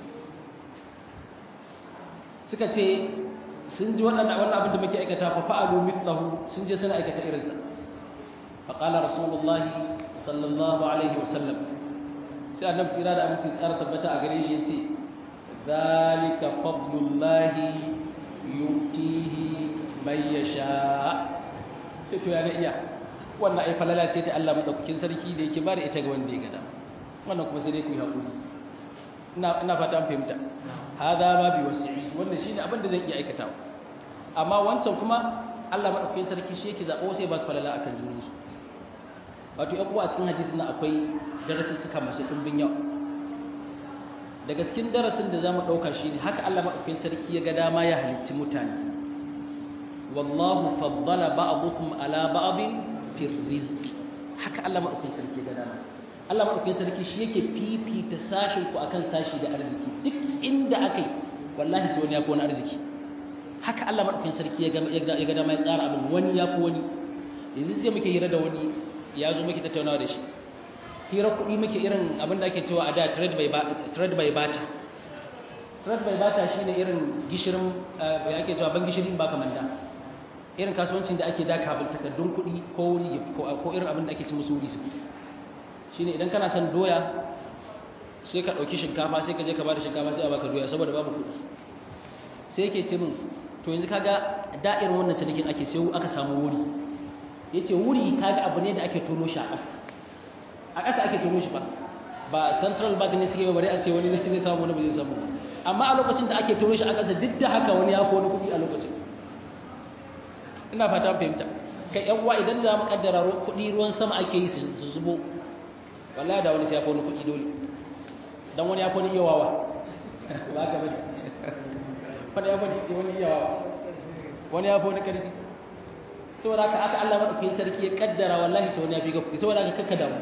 suka ce sun ji wannan wannan abin da muke aikata fa fa'alu mithlahu sun je suna aikata irinsa fa qala rasulullah sallallahu alaihi wasallam sai annabi tsira da aminci tsara tabbata a gare shi yace zalika fadlullahi yutihi man yasha sai to ya ga iya wannan ai falala ce ta Allah madaukakin sarki da yake bada ita ga wanda ya gada wannan kuma sai dai ku yi hakuri ina ina fata an fahimta hada ma bi wasi'i wannan shine abin da zan iya aikatawa amma wancan kuma Allah madaukakin sarki shi yake zabo sai ba su falala akan junan su wato yan uwa a cikin hadisin nan akwai darasussuka masu dimbin yau daga cikin darasin da zamu dauka shine haka Allah madaukakin sarki ya ga dama ya halicci mutane wallahu faddala ba'dukum ala ba'din fi rizqi haka Allah madaukakin sarki ya ga dama Allah madaukakin sarki shi yake fifita sashin ku akan sashi da arziki duk inda akai wallahi sai wani ya fi wani arziki haka Allah madaukakin sarki ya ga ya ga dama ya tsara abin wani ya fi wani yanzu je muke hira da wani ya zo muke tattaunawa da shi hira kuɗi muke irin abin da ake cewa a da trade by trade by bata trade by bata shine irin gishirin ya ake cewa ban gishirin ba kamar da irin kasuwancin da ake da kabin takardun kuɗi ko wuri ko irin abin da ake ci musu wuri su shine idan kana son doya sai ka ɗauki shinkafa sai ka je ka ba da shinkafa sai a baka doya saboda babu kuɗi sai yake ce min to yanzu kaga da'ir wannan cinikin ake sai aka samu wuri yace wuri kaga abu ne da ake tono shi a ƙasa a ƙasa ake tono shi ba ba central bank ne suke bari a ce wani ne zai samu wani ba zai samu amma a lokacin da ake tono shi a ƙasa duk da haka wani ya fi wani kuɗi a lokacin ina fata fahimta kai yan uwa idan za mu kaddara kuɗi ruwan sama ake yi su zubo wallahi da wani sai ya fi wani kuɗi dole dan wani ya fi wani iya wawa ba ka bane wani ya fi wani iya wawa wani ya fi wani ƙarfi saboda haka aka Allah madaukakin sarki ya kaddara wallahi sai wani ya fi ka kuɗi saboda haka kakka damu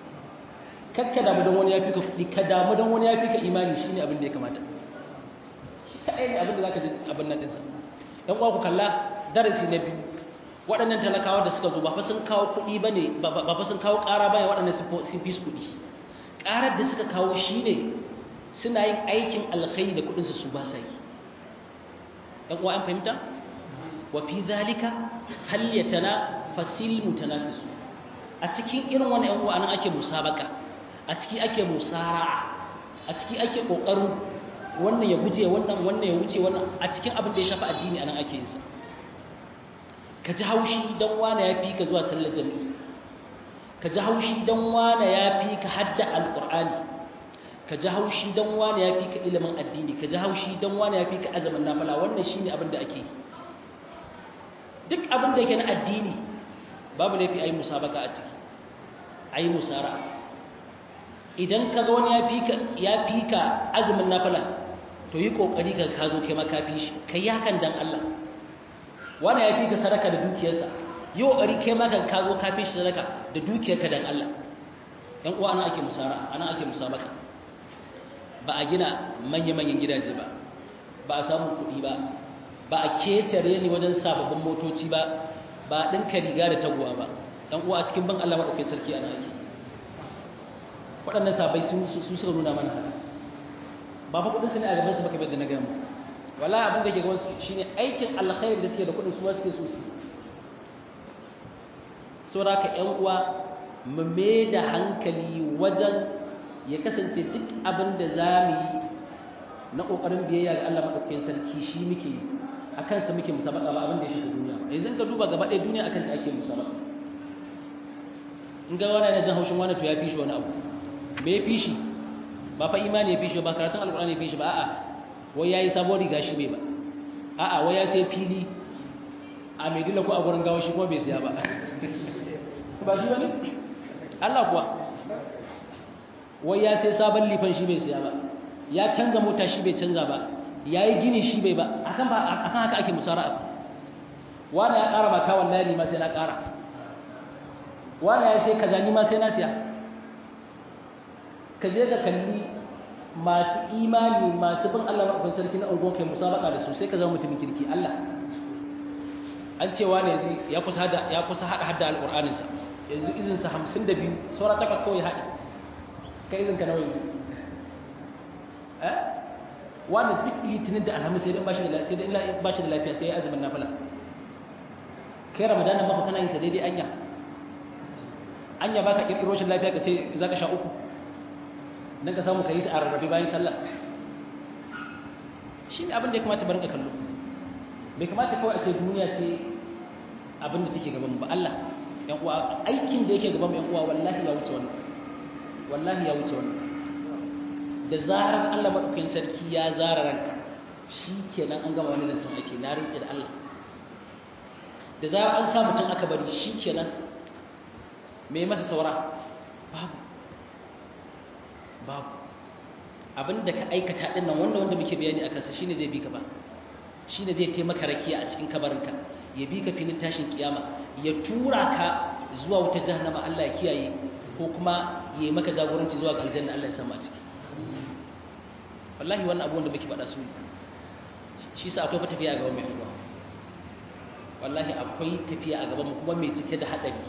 kakka damu don wani ya fi ka kuɗi ka damu don wani ya fi ka imani shine abin da ya kamata kaɗai ne abin da zaka ji abin nan ɗinsa ɗan uwa ku kalla darasi na biyu waɗannan talakawa da suka zo ba fa sun kawo kuɗi ba ne ba fa sun kawo ƙara ba ne waɗannan sun fi su kuɗi ƙarar da suka kawo shi ne suna yin aikin alkhairi da kuɗinsu su ba sa yi ɗan uwa an fahimta wa fi zalika falyatana fasil mutanafisu a cikin irin wani yan uwa nan ake musabaka a ciki ake musara a ciki ake kokarin wannan ya guje wannan wannan ya wuce wannan a cikin abin da ya shafi addini anan ake yin sa ka ji haushi dan wani ya fi ka zuwa sallar jami'i ka ji haushi dan wani ya fi ka hadda alqur'ani ka ji haushi dan wani ya fi ka ilimin addini ka ji haushi dan wani ya fi ka azumin nafila wannan shine abin da ake yi duk abin da yake na addini babu laifi ayi musabaka a ciki ayi musara idan ka ga wani ya fi ka azumin nafila to yi kokari ka ka zo kai ma ka fi shi kai hakan dan Allah wani ya fi ka sadaka da dukiyarsa yi kokari kai ma ka zo ka fi shi sadaka da dukiyarka dan Allah yan uwa ana ake musara ana ake musabaka ba a gina manya-manyan gidaje ba ba a samu kuɗi ba ba a ketare ni wajen sababbin motoci ba ba a ɗinka riga da taguwa ba ɗan uwa a cikin ban Allah maɗaukai sarki ana ake waɗannan sabai sun suka nuna mana haka ba fa kuɗinsu ne a gabansu baka bai da na gama wala abin da ke gabansu shine aikin alkhairi da suke da kuɗin su ma suke so su saboda haka ƴan uwa mu mai da hankali wajen ya kasance duk abin da za mu yi na ƙoƙarin biyayya ga Allah maɗaukakin sarki shi muke yi a kansa muke musabaka ba abin da ya shiga duniya yanzu ka duba gaba ɗaya duniya akan ta ake musabaka in ga wani yana jin haushin wani to ya fi shi wani abu me ya fi shi ba fa imani ya fi shi ba karatun alƙur'ani ya fi shi ba a'a wai yayi sabon riga shi bai ba a'a wai ya sai fili a Maiduguri ko a gurin gawa shi kuma bai siya ba ba shi bane Allah kuwa wai ya sai sabon lifan shi bai siya ba ya canza mota shi bai canza ba ya yi gini shi bai ba akan ba akan haka ake musara'a wani ya ƙara maka wallahi ni ma sai na ƙara wani ya sai kaza ni ma sai na siya ka je ka kalli masu imani masu bin Allah maɗaukakin sarki na unguwar kai musabaka da su sai ka zama mutumin kirki Allah an cewa ne yanzu ya kusa hada ya kusa hada hadda alƙur'aninsa yanzu izinsa hamsin da biyu saura takwas kawai haɗi ka izinka nawa yanzu eh wani duk litinin da alhamis sai dai ba shi da sai dai ba shi da lafiya sai ya azumin nafila kai ramadanin maka kana yin sa daidai anya anya baka kirkiro shi lafiya ka ce zaka sha uku dan ka samu kai a rarrabe bayan sallah shi ne abin da ya kamata barin ka kallo bai kamata kawai a ce duniya ce abin da take gaban ba Allah yan uwa aikin da yake gaban yan uwa wallahi ya wuce wannan wallahi ya wuce wannan da zarar Allah maɗaukakin sarki ya zara ranka shi kenan an gama wani zancen ake na rintse da Allah da zarar an sa mutum aka bari shi kenan mai masa saura babu babu abin da ka aikata ɗin nan wanda wanda muke bayani a kansa shine zai bi ka ba shine zai taimaka rakiya a cikin kabarinka ya bi ka filin tashin kiyama ya tura ka zuwa wuta jahannama Allah ya kiyaye ko kuma ya yi maka jagoranci zuwa ga aljanna Allah ya samu a ciki wallahi wannan abubuwan da muke faɗa su shi sa akwai tafiya a gaban mai ruwa wallahi akwai tafiya a gaban mu kuma mai cike da haɗari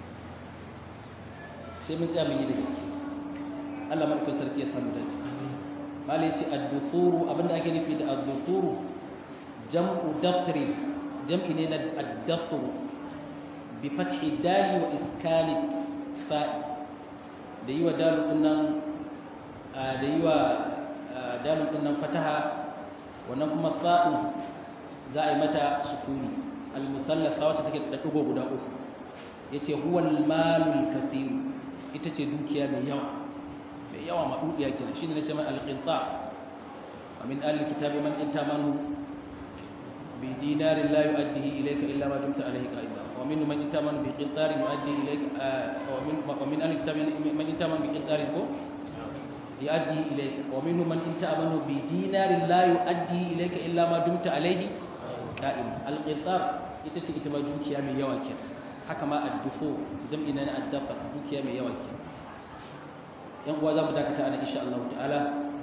sai mun tsaya mun yi da gaske Allah madaukakin sarki ya samu dace malai ce ad-duthuru abinda ake nufi da ad-duthuru jam'u dafri jam'i ne na ad-dafru bi fathi dali wa iskani fa'i da yi wa dalu dinnan da yi wa dalil din nan fataha wannan kuma sa'u za a yi mata sukuni al-musallafa wacce take da dugo guda uku yace huwa al-malul kathir ita ce dukiya mai yawa mai yawa madudiya kenan shine nace mai al-qinta wa min ahli kitabi man intamanu bi dinarin la yu'addihi ilayka illa ma dumta alayhi qa'ima wa min man intamanu bi qintarin yu'addi ilayka wa min wa min ahli kitabi man intamanu bi qintarin ko يؤدي إليك ومنهم من إن تأمنه بدينار لا يؤدي إليك إلا ما دمت عليه قائما القنطار itace ita ma dukiya mai yawa ke haka ma addufo jam'i na addafa dukiya mai yawa ke yan uwa za mu dakata ana insha Allah ta'ala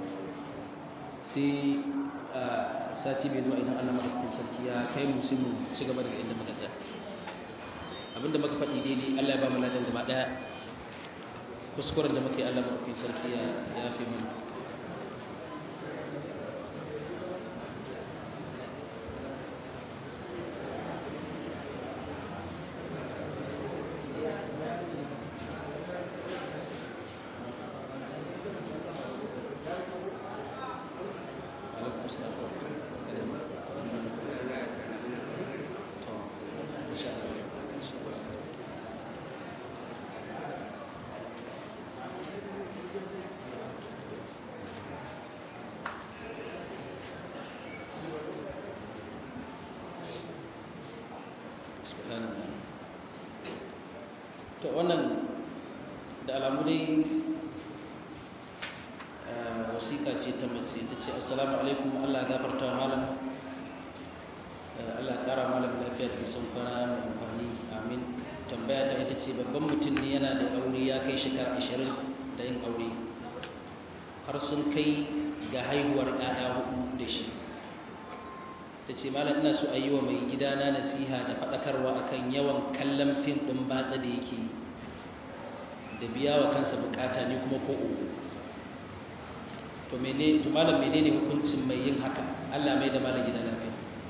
sai sati mai zuwa idan Allah madaukakin sarki ya kai mu sai mu ci gaba daga inda muka tsaya abinda muka faɗi daidai Allah ya ba mu ladan gaba daya kuskuren da muke Allah maɗaukin sarki ya fi mana wannan da alamu dai wasiƙa ce ta mace ta ce assalamu alaikum Allah gafarta wa malam Allah ƙara malam lafiya da nisan kwana mai amfani amin tambaya ta ita ce babban mutum ne yana da aure ya kai shekara ashirin da yin aure har sun kai ga haihuwar ‘ya'ya hudu da shi ta ce malam ina so a yi wa mai gidana nasiha da faɗakarwa akan yawan kallon fim ɗin batsa da yake da biya wa kansa bukata ne kuma ko uku to mene to malam menene hukuncin mai yin haka Allah mai da malam gida lafiya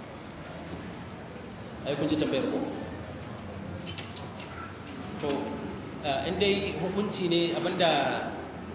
ai kun ji tambayar ko to in dai hukunci ne abinda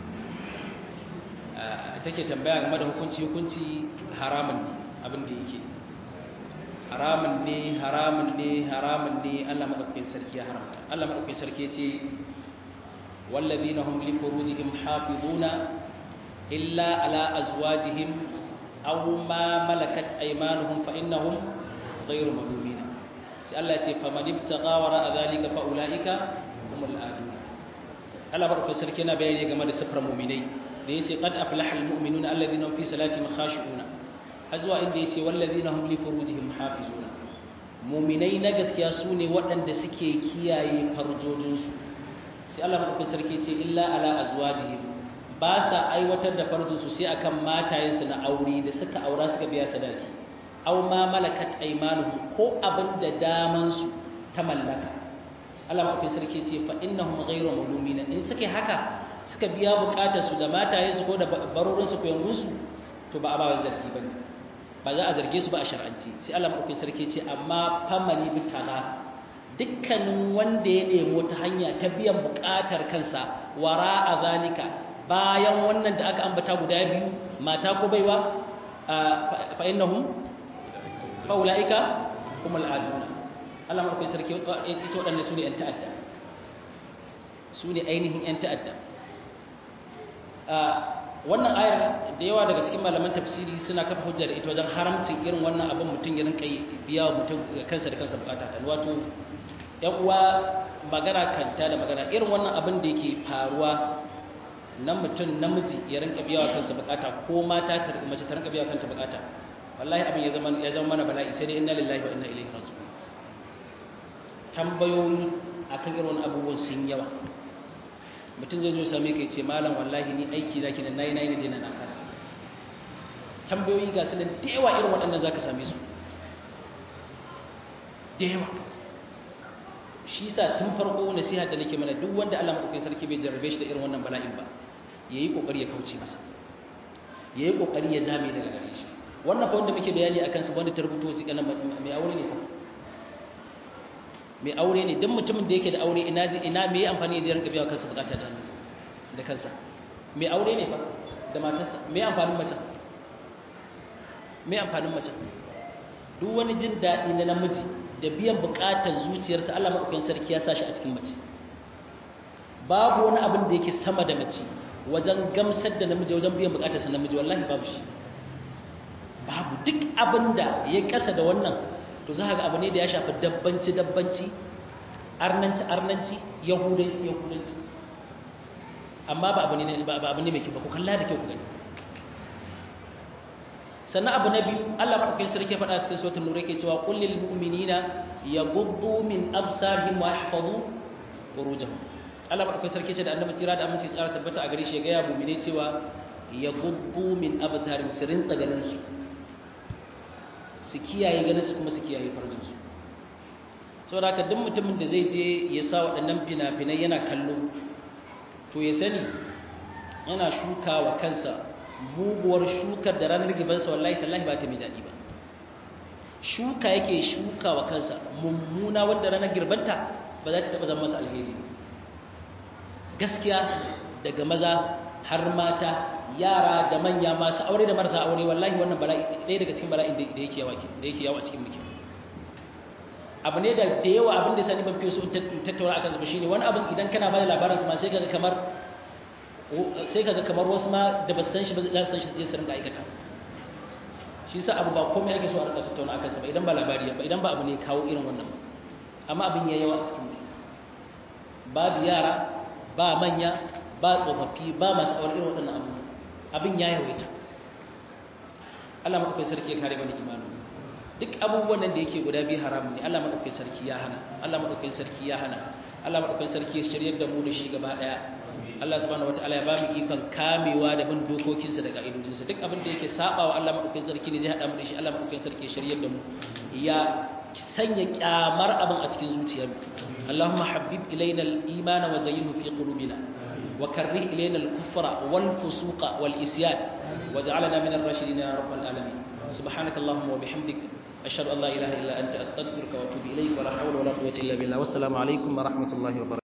take tambaya game da hukunci hukunci haramun ne abin da yake haramun ne haramun ne haramun ne Allah madaukakin sarki ya haramta Allah madaukakin sarki ya ce wallazina hum li furujihim hafizuna illa ala azwajihim aw ma malakat aymanuhum fa innahum ghayru malumin sai Allah ya ce faman ibtagha wara dhalika fa ulaika humul adun Allah madaukakin sarki yana bayani game da sifar mu'minai da yace qad aflaha almu'minuna alladhina hum fi salatihim khashi'una azwa inda yace walladhina hum li furujihim hafizuna mu'minai na gaskiya sune waɗanda suke kiyaye farjojinsu sai Allah madaukakin sarki yace illa ala azwajihim ba sa aiwatar da farjinsu sai akan matayensu na aure da suka aura suka biya sadaki aw ma malakat aymanuhum ko abinda daman su ta mallaka Allah madaukakin sarki yace fa innahum ghayru malumina in suke haka suka biya bukatar su da mataye su ko da barorin su ko yangun su to ba a ba zargi bane ba za a zarge su ba a shar'anci sai Allah madaukakin sarki ce amma famani bitana dukkanin wanda ya nemo ta hanya ta biyan bukatar kansa wara a zalika bayan wannan da aka ambata guda biyu mata ko baiwa fa innahum fa ulaika humul aduna Allah madaukakin sarki ya ce waɗannan su ne 'yan ta'adda su ne ainihin 'yan ta'adda wannan ayar da yawa daga cikin malaman tafsiri suna kafa hujja da ita wajen haramcin irin wannan abin mutum ya rinka biya wa mutum kansa da kansa bukata ta wato yan uwa magana kanta da magana irin wannan abin da yake faruwa na mutum namiji ya rinka biya wa kansa bukata ko mata ta mace ta rinka biya wa kanta bukata wallahi abin ya zama ya zama mana bala'i sai dai inna lillahi wa inna ilaihi raji'un tambayoyi akan irin wannan abubuwan sun yawa mutum zai zo same ka ce malam wallahi ni aiki zaki da nayi nayi ne na kasa tambayoyi ga sunan da yawa irin waɗannan zaka same su da yawa shi yasa tun farko nasiha da nake mana duk wanda Allah madaukakin sarki bai jarrabe shi da irin wannan bala'in ba yayi kokari ya kauce masa yayi kokari ya zame daga gare shi wannan fa wanda muke bayani akan su wanda ta rubuto su kana mai aure ne fa mai aure ne don mutumin da yake da aure ina ina me amfani da rinka biya kansa bukata da hannunsa da kansa mai aure ne fa da matarsa me amfanin mace me amfanin mace duk wani jin daɗi na namiji da biyan bukatar zuciyarsa Allah madaukakin sarki ya sashi a cikin mace babu wani abin da yake sama da mace wajen gamsar da namiji wajen biyan bukatarsa namiji wallahi babu shi babu duk abin da ya kasa da wannan to za ga abu ne da ya shafi dabbanci dabbanci arnanci arnanci yahudanci yahudanci amma ba abu ne ba abu ne mai kyau ba ku kalla da kyau ku gani sannan abu na biyu Allah madaukakin sarki ya faɗa cikin suratul nur yake cewa qul lil mu'minina yaghuddu min absarihim wa yahfazu furujahum Allah madaukakin sarki ce da annabi tsira da aminci tsara tabbata a gare shi ya ga ya mu'mine cewa yaghuddu min absarihim sirin tsaganin su su kiyaye ganin su kuma su kiyaye farjinsu saboda haka duk mutumin da zai je ya sa waɗannan fina-finai yana kallo to ya sani yana shuka wa kansa muguwar shukar da ranar gibansa wallahi tallahi ba ta mai daɗi ba shuka yake shuka wa kansa mummuna wadda ranar girbanta ba za ta taɓa zama masa alheri gaskiya daga maza har mata yara da manya masu aure da marasa aure wallahi wannan bala'i ɗaya daga cikin bala'in da yake yawa da yake yawa cikin muke abu ne da da yawa abin da sani ban fi so in tattauna akan su shine wani abin idan kana ba da labarin su ma sai kaga kamar sai kaga kamar wasu ma da ba san shi ba za su san shi zai su rinka aikata shi sa abu ba komai ake so a rinka tattauna akan sa ba idan ba labari ba idan ba abu ne kawo irin wannan amma abin ya yawa a cikin muke babu yara ba manya ba tsofaffi ba masu awar irin waɗannan abu abin ya yawaita Allah maɗaukai sarki ya kare mana imanin duk abubuwan nan da yake guda biyu haramun ne Allah maɗaukai sarki ya hana Allah maɗaukai sarki ya hana Allah maɗaukai sarki ya shiryar da mu da shi gaba ɗaya Allah subhanahu wataala ya ba mu ikon kamewa da bin dokokinsa da ka'idojinsa duk abin da yake sabawa Allah maɗaukai sarki ne zai haɗa mu da shi Allah maɗaukai sarki ya shiryar da mu ya sanya kyamar abin a cikin zuciyar Allahumma habbib ilaina al-iman wa zayyinhu fi qulubina wa karrih ilaina al-kufra wal fusuqa wal isyan waj'alna min ar-rashidin ya rabbal alamin subhanaka allahumma wa bihamdik ashhadu an la ilaha illa anta astaghfiruka wa atubu ilayk wa la hawla wa la quwwata illa billah wassalamu alaikum wa rahmatullahi wa barakatuh